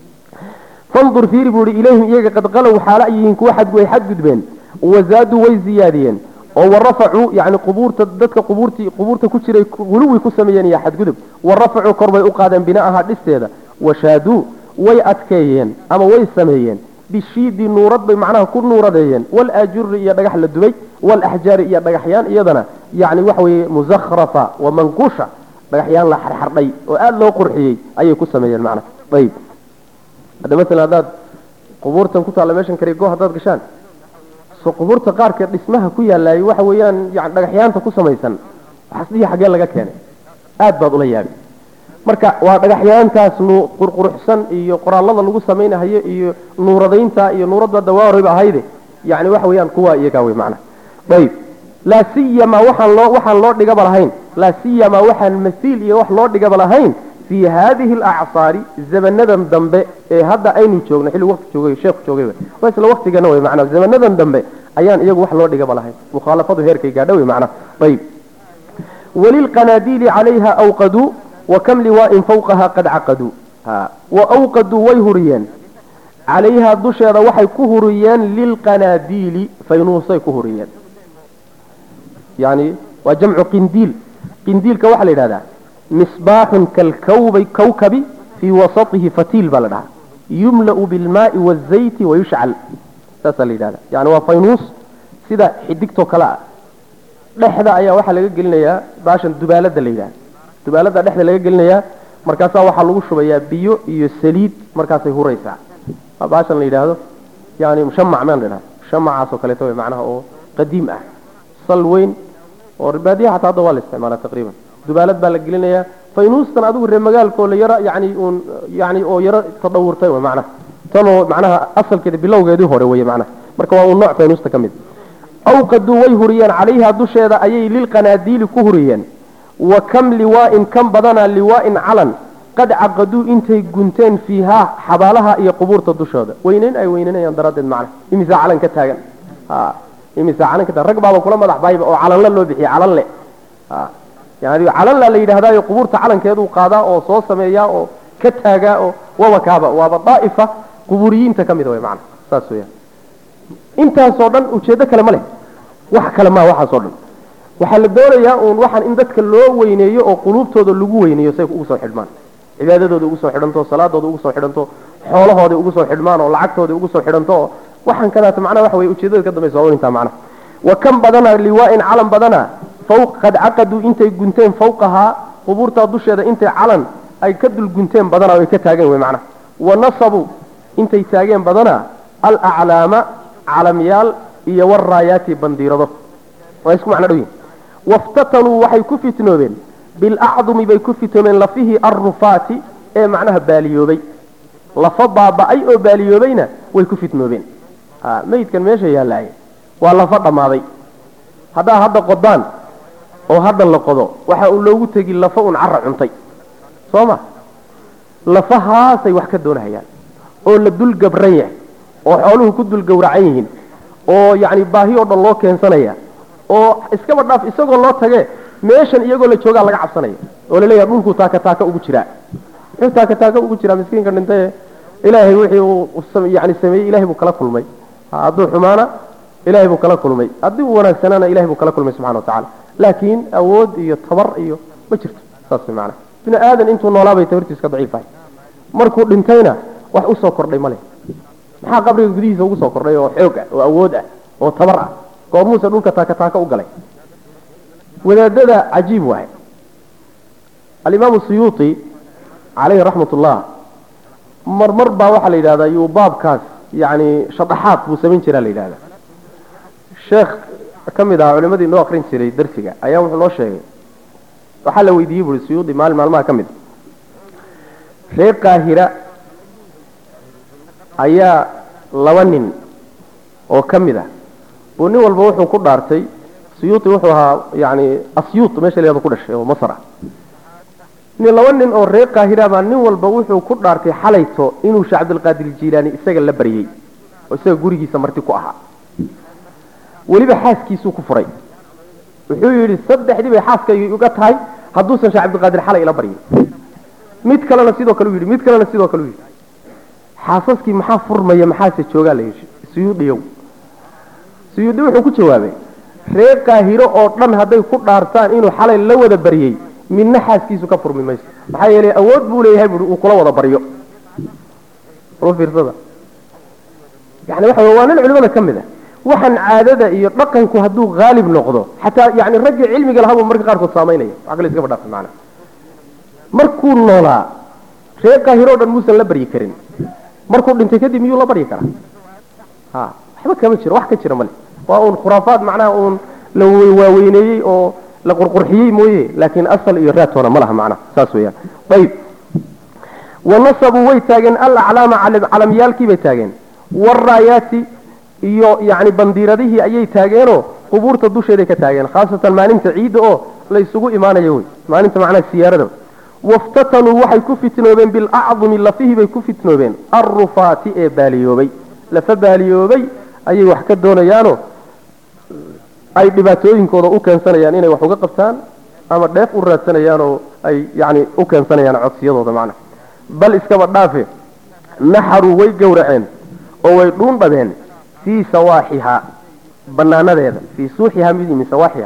fandur fiiri buu ihi ilayhim iyaga qad qalow xaala ay yihiin kuwa xadgu ay xadgudbeen wazaaduu way ziyaadiyeen oo warafacuu yani qubuurta dadka qubuurtii qubuurta ku jiray guluwi ku sameeyeen iyo xadgudub warafacuu kor bay u qaadeen bina'aha dhisteeda washaaduu way adkeeyeen ama way sameeyeen bishiidi nuurad bay macnaha ku nuuradeeyeen walaajuri iyo dhagax la dubay walaxjaari iyo dhagaxyaan iyadana yani waxa weeye muzakhrafa wa manqusha dhagaxyaan la xarxardhay oo aada loo qurxiyey ayay ku sameeyeen macnaha ayib hadda masalan haddaad qubuurtan ku taalla meeshan karigo haddaad gashaan so qubuurta qaarkeed dhismaha ku yaalaayay waxa weeyaan yani dhagaxyaanta ku samaysan waxasdihii xaggee laga keenay aad baad ula yaabay marka waa dhagaxyaantaas qurquruxsan iyo qoraallada lagu samaynahayo iyo nuuradaynta iyo nuuradda dawaa horeyba ahayde yani waxa weeyaan kuwa iyagaa wey macnaha ayib laa siyama waxaan loo waxaan loo dhigaba lahayn laa siyama waxaan masiil iyo wax loo dhigaba lahayn fii haadihi alacsaari zamanadan dambe ee hadda aynu joogno xilli waqti joogay sheekhu joogayba waa isla waqtigana wey macnaha zamanadan dambe ayaan iyagu wax loo dhigaba lahayn mukhaalafadu heerkay gaadha wey macnaha ayib walilqanaadiili calayha awqaduu وكم لواء فوقها قد عقدوا ها وأوقدوا ويهريان عليها دشيرة وحي كهريان للقناديل فينوصي كهريان يعني وجمع قنديل قنديل كوحل هذا مصباح كالكوب كوكب في وسطه فتيل بلدها يملأ بالماء والزيت ويشعل تسأل هذا يعني وفينوس سيدا حديكتو كلا لحظة أيها وحل قلنا يا باشا دبالة الليلة dubaalada dhexda laga gelinayaa markaasaa waxaa lagu shubayaa biyo iyo saliid markaasay huraysaa baashan la yidhaahdo yani mushamac maan la yidhahdo mushamacaasoo kaleeto way macnaha oo qadiim ah sal weyn oo baadiyaha xataa hadda waa la isticmaalaa taqriiban dubaalad baa la gelinayaa faynuustan adigu reer magaalkoo la yaro yani uun yani oo yaro tadhawurtay way macnaha tanoo macnaha asalkeeda bilowgeedii hore weye macnaha marka waa uun nooc faynuusta ka mid awqaduu way huriyeen calayha dusheeda ayay lilqanaadiili ku huriyeen وكم لواء كم بدنا لواء علن قد عقدوا انتي قنتين فيها حبالها اي قبور تدشودا وينين اي وينين اي اندراد معنا امسا علن كتاغن ها امسا علن كتا رق بابا كلا مدح بايب او علن لو بخي علن له ها يعني علن لا يدهدا قبور علن كيدو قادا او سو سمييا او كتاغا او ووكابا وابا طائفه قبوريين تكميد وي معنا ساسويا انت سو دن ujeedo kale male wax kale ma waxa soo dhan waxaa la doonayaa uun waxaan in dadka loo weyneeyo oo quluubtooda lagu weyneeyo say ugu soo xidhmaan cibaadadooda ugu soo xidhanto salaadooda ugu soo xidhanto xoolahooda ugu soo xidhmaan oo lacagtooda ugu soo xidhanto oo waxaan kadaata macnaha waxa weye ujeedada ka dambaysa waa intaa macnaha wa kan badana liwaa'in calan badana fawq qad caqaduu intay gunteen fawqahaa qubuurtaa dusheeda intay calan ay ka dul gunteen badana ay ka taageen wey macnaha wa nasabuu intay taageen badana alaclaama calamyaal iyo waraayaati bandiirado waa isku macno dhow yihin waftatanuu waxay ku fitnoobeen bilacdumi bay ku fitnoobeen lafihii arrufaati ee macnaha baaliyoobay lafa baaba'ay oo baaliyoobayna way ku fitnoobeen meydkan meesha yaallaaye waa lafa dhammaaday haddaa hadda qodaan oo hadda la qodo waxa uu loogu tegi lafa un cara cuntay soo ma lafahaasay wax ka doonahayaan oo la dul gabran yahay oo xooluhu ku dul gowracan yihiin oo yacni baahi oo dhan loo keensanaya oo iskaba dhaaf isagoo loo tage meeshan iyagoo la joogaa laga cabsanaya oo laleeyaha dhulkuu taaka taaka ugu jiraa muxuu taaka taaka ugu jiraa miskiinka dhintaye ilaahay wixii uu yani sameeyey ilahay buu kala kulmay hadduu xumaana ilahay buu kala kulmay haddii uu wanaagsanaana ilahay buu kala kulmay subxana watacala laakiin awood iyo tabar iyo ma jirto saas way macanaha bini aadan intuu noolaabay tabartiis ka daciifahay markuu dhintayna wax usoo kordhay male maxaa qabriga gudihiisa ugu soo kordhay oo xoog ah oo awood ah oo tabar ah goormuuse dhulka taaka taaka u galay wadaadada cajiib waaye alimaamu suyuuti calayhi raxmat ullah marmar baa waxaa la yidhahdaa yuu baabkaas yani shadaxaad buu samayn jiraa la yidhahda sheekh ka mid ahaa culimadii noo akrin jiray darsiga ayaa wuxuu noo sheegay waxaa la weydiiyey buui suyuudi maalin maalmaha ka mid reer qaahira ayaa laba nin oo ka mid ah buu nin walba wuxuu ku dhaartay suyuuti wuxuu ahaa yani asyuut meesha la yhahdo ku dhashay oo masr ah nin laba nin oo reer qaahira baa nin walba wuxuu ku dhaartay xalayto inuu sheekh cabdilqaadir jiilaani isaga la baryey oo isaga gurigiisa marti ku ahaa weliba xaaskiisuu ku furay wuxuu yidhi saddexdii bay xaaskayga iga tahay hadduusan sheekh cabdilqaadir xalay ila baryin mid kalena sidoo kale u yidhi mid kalena sidoo kale u yidhi xaasaskii maxaa furmaya maxaase joogaa la yidhi suyuudhiyow suyuudhi wuxuu ku jawaabay reer qaahiro oo dhan hadday ku dhaartaan inuu xalay la wada baryey midna xaaskiisu ka furmi mayso maxaa yeelay awood buu leeyahay buui uu kula wada baryo fiirsada yani waxa waa nin culimada ka mid a waxaan caadada iyo dhaqanku hadduu haalib noqdo xataa yani raggii cilmiga lahaabuu marka qaarkood saamaynaya wax kale iska badhaafay macana markuu noolaa reer qaahiro o dhan muusan la baryi karin markuu dhintay kadib miyuu la baryi karaa ha waxba kama jiro wax ka jira male waa uun khuraafaad macnaha uun la waaweyneeyey oo la qurqurxiyey mooye laakiin asal iyo raatoona ma laha macnaha saas weeyaan ayib wanasabuu way taageen alaclaama calamyaalkii bay taageen waraayaati iyo yani bandiiradihii ayay taageenoo qubuurta dusheeday ka taageen khaasatan maalinta ciidda oo la isugu imaanayo wey maalinta macnaha siyaarada waftatanuu waxay ku fitnoobeen bilacdumi lafihii bay ku fitnoobeen alrufaati ee baaliyoobay lafa baaliyoobay ayay wax ka doonayaanoo ay dhibaatooyinkooda u keensanayaan inay wax uga qabtaan ama dheef u raadsanayaan oo ay yani u keensanayaan codsiyadooda macnaha bal iskaba dhaafe naxaruu way gowraceen oo way dhuundhabeen fii sawaaxiha banaanadeeda fii suuxiha mid min sawaaxiha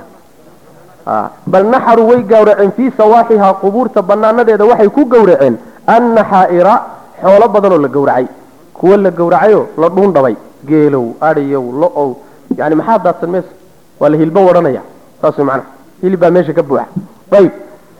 bal naxaruu way gowraceen fii sawaaxiha qubuurta banaanadeeda waxay ku gowraceen annaxaa'ira xoolo badanoo la gowracay kuwo la gowracayoo la dhuundhabay geelow adhiyow lo-ow yani maxaa daadsan meesa waa la hilbo wadhanaya saas way macnaha hilib baa meesha ka buuxa ayib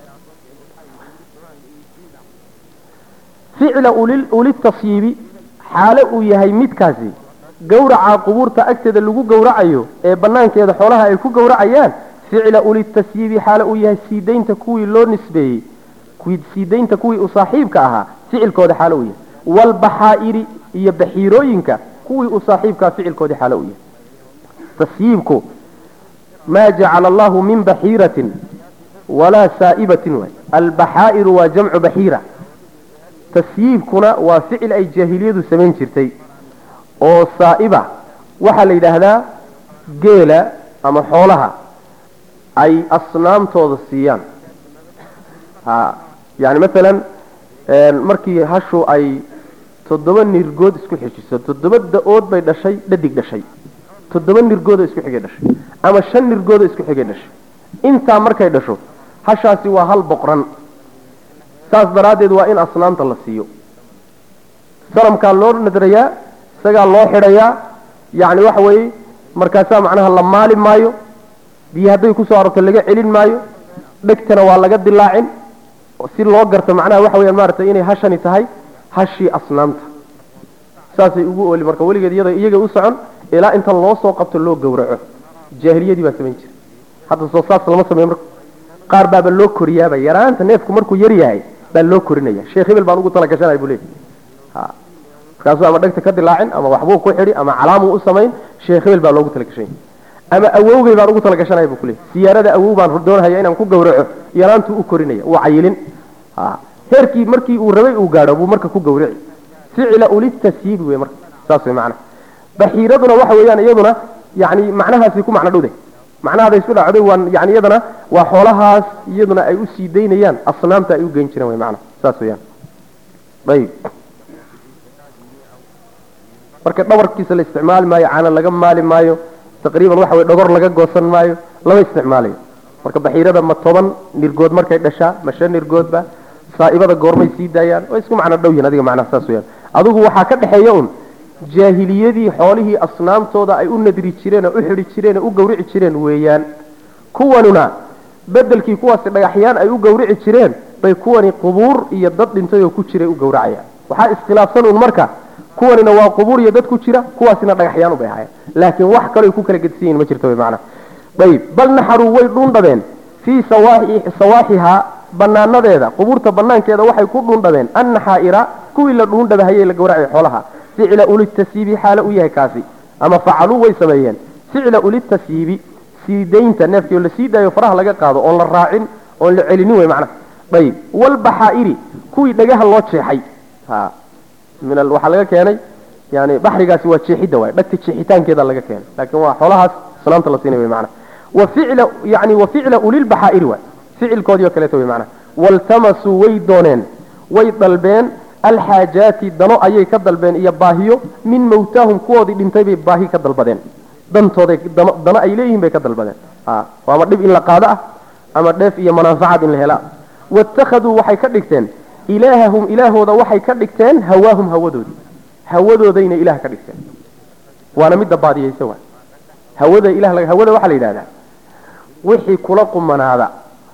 ficla ulitasyiibi xaalo uu yahay midkaasi gowraca qubuurta agteeda lagu gowracayo ee banaankeeda xoolaha ay ku gowracayaan ficla ulitasyiibi xaalo uu yahay siidaynta kuwii loo nisbeeyey siidaynta kuwii u saaxiibka ahaa ficilkooda xaalo uu yahay waalbaxaa'iri iyo baxiirooyinka kuwii u saaxiibkaa ficilkoodii xaalo uu yahay tasyiibku maa jacala allahu min baxiiratin walaa saa'ibatin waay albaxaa'iru waa jamcu baxiira tasyiibkuna waa ficil ay jaahiliyadu samayn jirtay oo saa'iba waxaa la yidhaahdaa geela ama xoolaha ay asnaamtooda siiyaan ha yani masalan markii hashu ay toddoba nirgood isku xejiso toddoba da-ood bay dhashay dhadig dhashay toddoba nirgoodoo isku xigay dhashay ama shan nirgoodoo isku xigay dhashay intaa markay dhasho hashaasi waa hal boqran saas daraaddeed waa in asnaamta la siiyo sanamkaa loo nadrayaa isagaa loo xidhayaa yacni waxa weeye markaasaa macnaha la maali maayo biyo hadday kusoo arorto laga celin maayo dhegtana waa laga dilaacin si loo garto macnaha waxa weyaan maaragtay inay hashani tahay hashii asnaamta saasay ugu ooli marka weligeed iyada iyaga u socon ilaa inta loo soo qabto loo gowraco jaahiliyadii baa samayn jira hadda soo saas lama sameeyo marka qaar baaba loo koriyaaba yaraanta neefku markuu yar yahay baa loo korinaya sheekh hebel baan ugu talagashanaya buu leeyahy ha markaasuu ama dhegta ka dilaacin ama waxbuu ku xidhi ama calaamuu u samayn sheekh hebel baa loogu talagashanya ama awowgay baan ugu talagashanaya buu kuleeyahy siyaarada awow baan doonhaya inaan ku gowraco yaraantuu u korinaya uu cayilin ha heerkii markii uu rabay uu gaadho buu marka ku gowrici ficla ulitasyiibi wey marka saas wey macnaha baxiiraduna waxa weeyaan iyaduna yani macnahaasi ku macno dhowday macnahaday isku dhacday waa yani iyadana waa xoolahaas iyaduna ay u sii daynayaan asnaamta ay u geyn jireen way macnaha saas weeyaan ayib marka dhawarkiisa la isticmaali maayo caana laga maali maayo taqriiban waxa weye dhogor laga goosan maayo lama isticmaalayo marka baxiirada ma toban nirgood markay dhashaa ma shan nirgoodba saa'ibada goormay sii daayaan way isku macno dhow yihin adiga macnaha saas weeyaan adigu waxaa ka dhexeeya un jaahiliyadii xoolihii asnaamtooda ay u nadri jireen oo u xidhi jireen oo u gowrici jireen weeyaan kuwanuna bedelkii kuwaasi dhagaxyaan ay u gowrici jireen bay kuwani qubuur iyo dad dhintay oo ku jiray u gowracayaan waxaa iskhilaafsan un marka kuwanina waa qubuur iyo dad ku jira kuwaasina dhagaxyaan ubay ahaayeen laakiin wax kaloo ay ku kala gedisan yihin ma jirto macna ayib bal naxaruu way dhuundhabeen fii sawaaxihaa banaanadeeda qubuurta banaankeeda waxay ku dhuundhabeen annaxaa'ira kuwii la dhuundhabahayey la gowracay xoolaha ficla ulitasiibi xaalo u yahay kaasi ama facaluu way sameeyeen ficla ulitasiibi siidaynta neefkii oo la sii daayo faraha laga qaado oon la raacin oon la celinin wey macnaha ayib walbaxaa'iri kuwii dhagaha loo jeexay ha min waxaa laga keenay yani baxrigaasi waa jeexidda waay dhagta jeexitaankeeda laga keenay laakiin waa xoolahaas salaamta la siinay wey macnaha wa ficla yani wa ficla ulilbaxaa'iri waay ficilkoodii oo kaleeto wey macnaha waltamasuu way dooneen way dalbeen alxaajaati dano ayay ka dalbeen iyo baahiyo min mawtaahum kuwoodii dhintay bay baahi ka dalbadeen dantooday dano ay leeyihiin bay ka dalbadeen ama dhib in la qaado ah ama dheef iyo manaaficad in la hela waittakhaduu waxay ka dhigteen ilaahahum ilaahooda waxay ka dhigteen hawaahum hawadoodii hawadoodayna ilaah ka dhigteen waana midda baadiyeysa waa hawada ilah hawada waxaa la yidhahdaa wixii kula qumanaada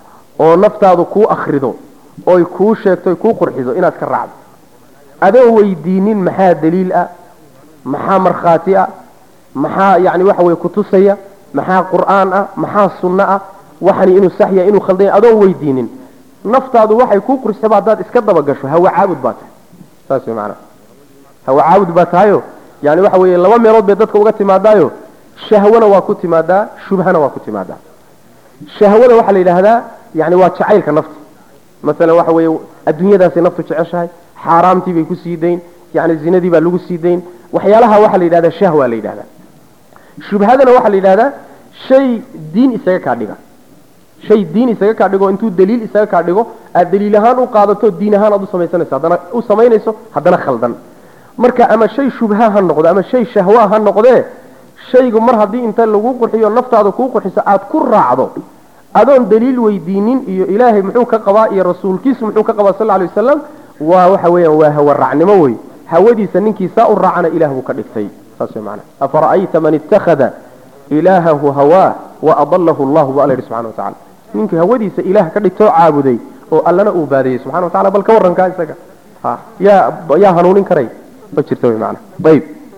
oo naftaadu kuu akrido oy kuu sheegto oy kuu qurxiso inaad ka raacdo adoo weydiinin maxaa daliil ah maxaa markhaati ah maxaa yani waxa weye kutusaya maxaa qur'aan ah maxaa sunno ah waxani inuu sax yahay inuu khaldan yahay adoon weydiinin naftaadu waxay kuu qursaba haddaad iska daba gasho hawa caabud baa tahay saas wey macanaha hawa caabud baa tahayo yani waxa weeye laba meelood bay dadka uga timaadaayo shahwana waa ku timaadaa shubhana waa ku timaadaa shahwada waxaa la yidhaahdaa yani waa jacaylka nafta masalan waxa weeye adduunyadaasay naftu jeceshahay xaaraamtii bay ku sii dayn yani zinadii baa lagu sii dayn waxyaalaha waxaa la yidhahdaa shahwa la yidhahdaa shubhadana waxaa la yidhahdaa shay diin isaga kaa dhiga shay diin isaga kaa dhigo intuu daliil isaga kaa dhigo aad daliil ahaan u qaadato diin ahaan aad u samaysanayso haddana u samaynayso haddana khaldan marka ama shay shubha ha noqdo ama shay shahwa ha noqdee shaygu mar haddii inta lagu qurxiyo naftaada kuu qurxiso aad ku raacdo adoon daliil weydiinin iyo ilaahay muxuu ka qabaa iyo rasuulkiisu muxuu ka qabaa sal alay wasalam waa waxa weeyaan waa hawa raacnimo wey hawadiisa ninkii saa u raacana ilah buu ka dhigtay saas wey macana afara'ayta man ittakhada ilaahahu hawaa wa adalahu allahu bu alla yidhi subxana wa tacala ninkii hawadiisa ilaah ka dhigtoo caabuday oo allana uu baadiyey subxana wa tacala bal ka warrankaa isaga ha yaa yaa hanuunin karay ma jirta wey macana ayib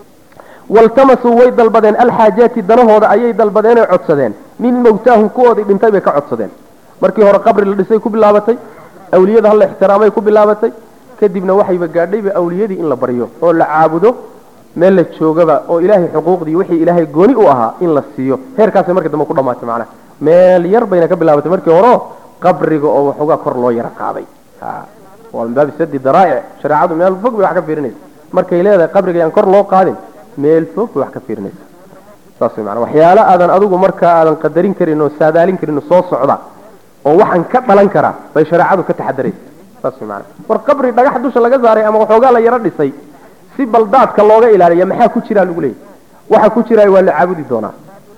waltamasuu way dalbadeen alxaajaati danahooda ayay dalbadeen oy codsadeen min mawtaahum kuwoodii dhintay bay ka codsadeen markii hore qabri la dhisay ku bilaabatay awliyada hala ixtiraamay ku bilaabatay kadibna waxayba gaadhayba awliyadii in la baryo oo la caabudo meel la joogaba oo ilaahay xuquuqdii wixii ilaahay gooni u ahaa in la siiyo heerkaasay markii dambe ku dhamaatay macnaha meel yar bayna ka bilaabatay markii hore qabriga oo waxoogaa kor loo yara qaaday waa min baabi sadi daraa'ic shareecadu meel fog bay wax ka fiirinaysa markay leedahay qabriga yaan kor loo qaadin meel fog bay wax ka fiirinaysa saas way macana waxyaalo aadan adigu markaa aadan qadarin karin oo saadaalin karin oo soo socda oo waxaan ka dhalan karaa bay shareecadu ka taxadaraysa saas way macana war qabri dhagax dusha laga saaray ama waxoogaa la yaro dhisay si baldaadka looga ilaaliya maxaa ku jiraa lagu leeyahy waxa ku jiraay waa la caabudi doonaa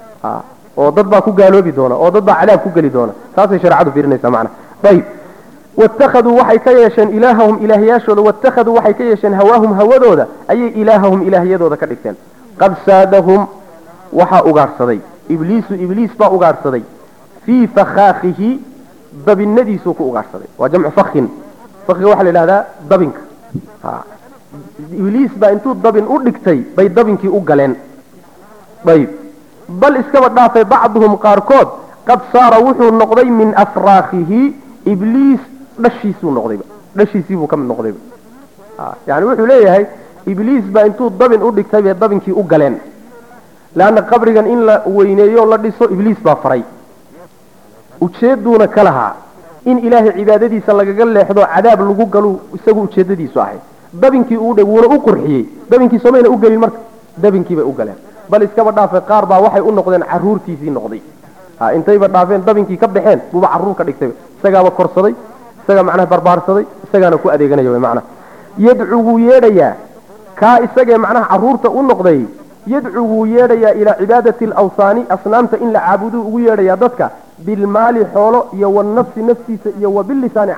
oo dad baa ku gaaloobi doona oo dad baa cadaab ku geli doona taasay shareecadu fiirinaysaa macana ayib waittakhaduu waxay ka yeesheen ilaahahum ilaahyaashooda waittakhaduu waxay ka yeesheen hawaahum hawadooda ayay ilaahahum ilaahyadooda ka dhigteen qad saadahum waxaa ugaadhsaday ibliisu ibliis baa ugaadhsaday fii fakhaakihi dabinadiisuu ku ugaadhsaday waa jamcu fakin fakiga waxaa la yidhahdaa dabinka ibliis baa intuu dabin u dhigtay bay dabinkii u galeen ayib bal iskaba dhaafay bacduhum qaarkood qad saara wuxuu noqday min afraakihi ibliis dhashiisuu noqdayba dhashiisiibuu ka mid noqdayba yani wuxuu leeyahay ibliis baa intuu dabin u dhigtay bay dabinkii u galeen leanna qabrigan in la weyneeyo la dhiso ibliis baa faray ujeeduuna ka lahaa in ilaahay cibaadadiisa lagaga leexdo cadaab lagu galu isagu ujeedadiisu ahay dabinkii uu dhe wuuna u qurxiyey dabinkii somayna u gelin marka dabinkii bay u galeen bal iskaba dhaafay qaar baa waxay u noqdeen caruurtiisii noqday intayba dhaafeen dabinkii ka baxeen buuba caruur ka dhigtay isagaaba korsaday isagaa macnaha barbaarsaday isagaana ku adeeganaya wy macnaha yadcu wuu yeedhayaa kaa isagee macnaha caruurta u noqday yadcu wuu yeedhayaa ilaa cibaadati alawsaani asnaamta in la caabuduu ugu yeedhayaa dadka bilmaali xoolo iyo wanafsi naftiisa iyo wa bilisaani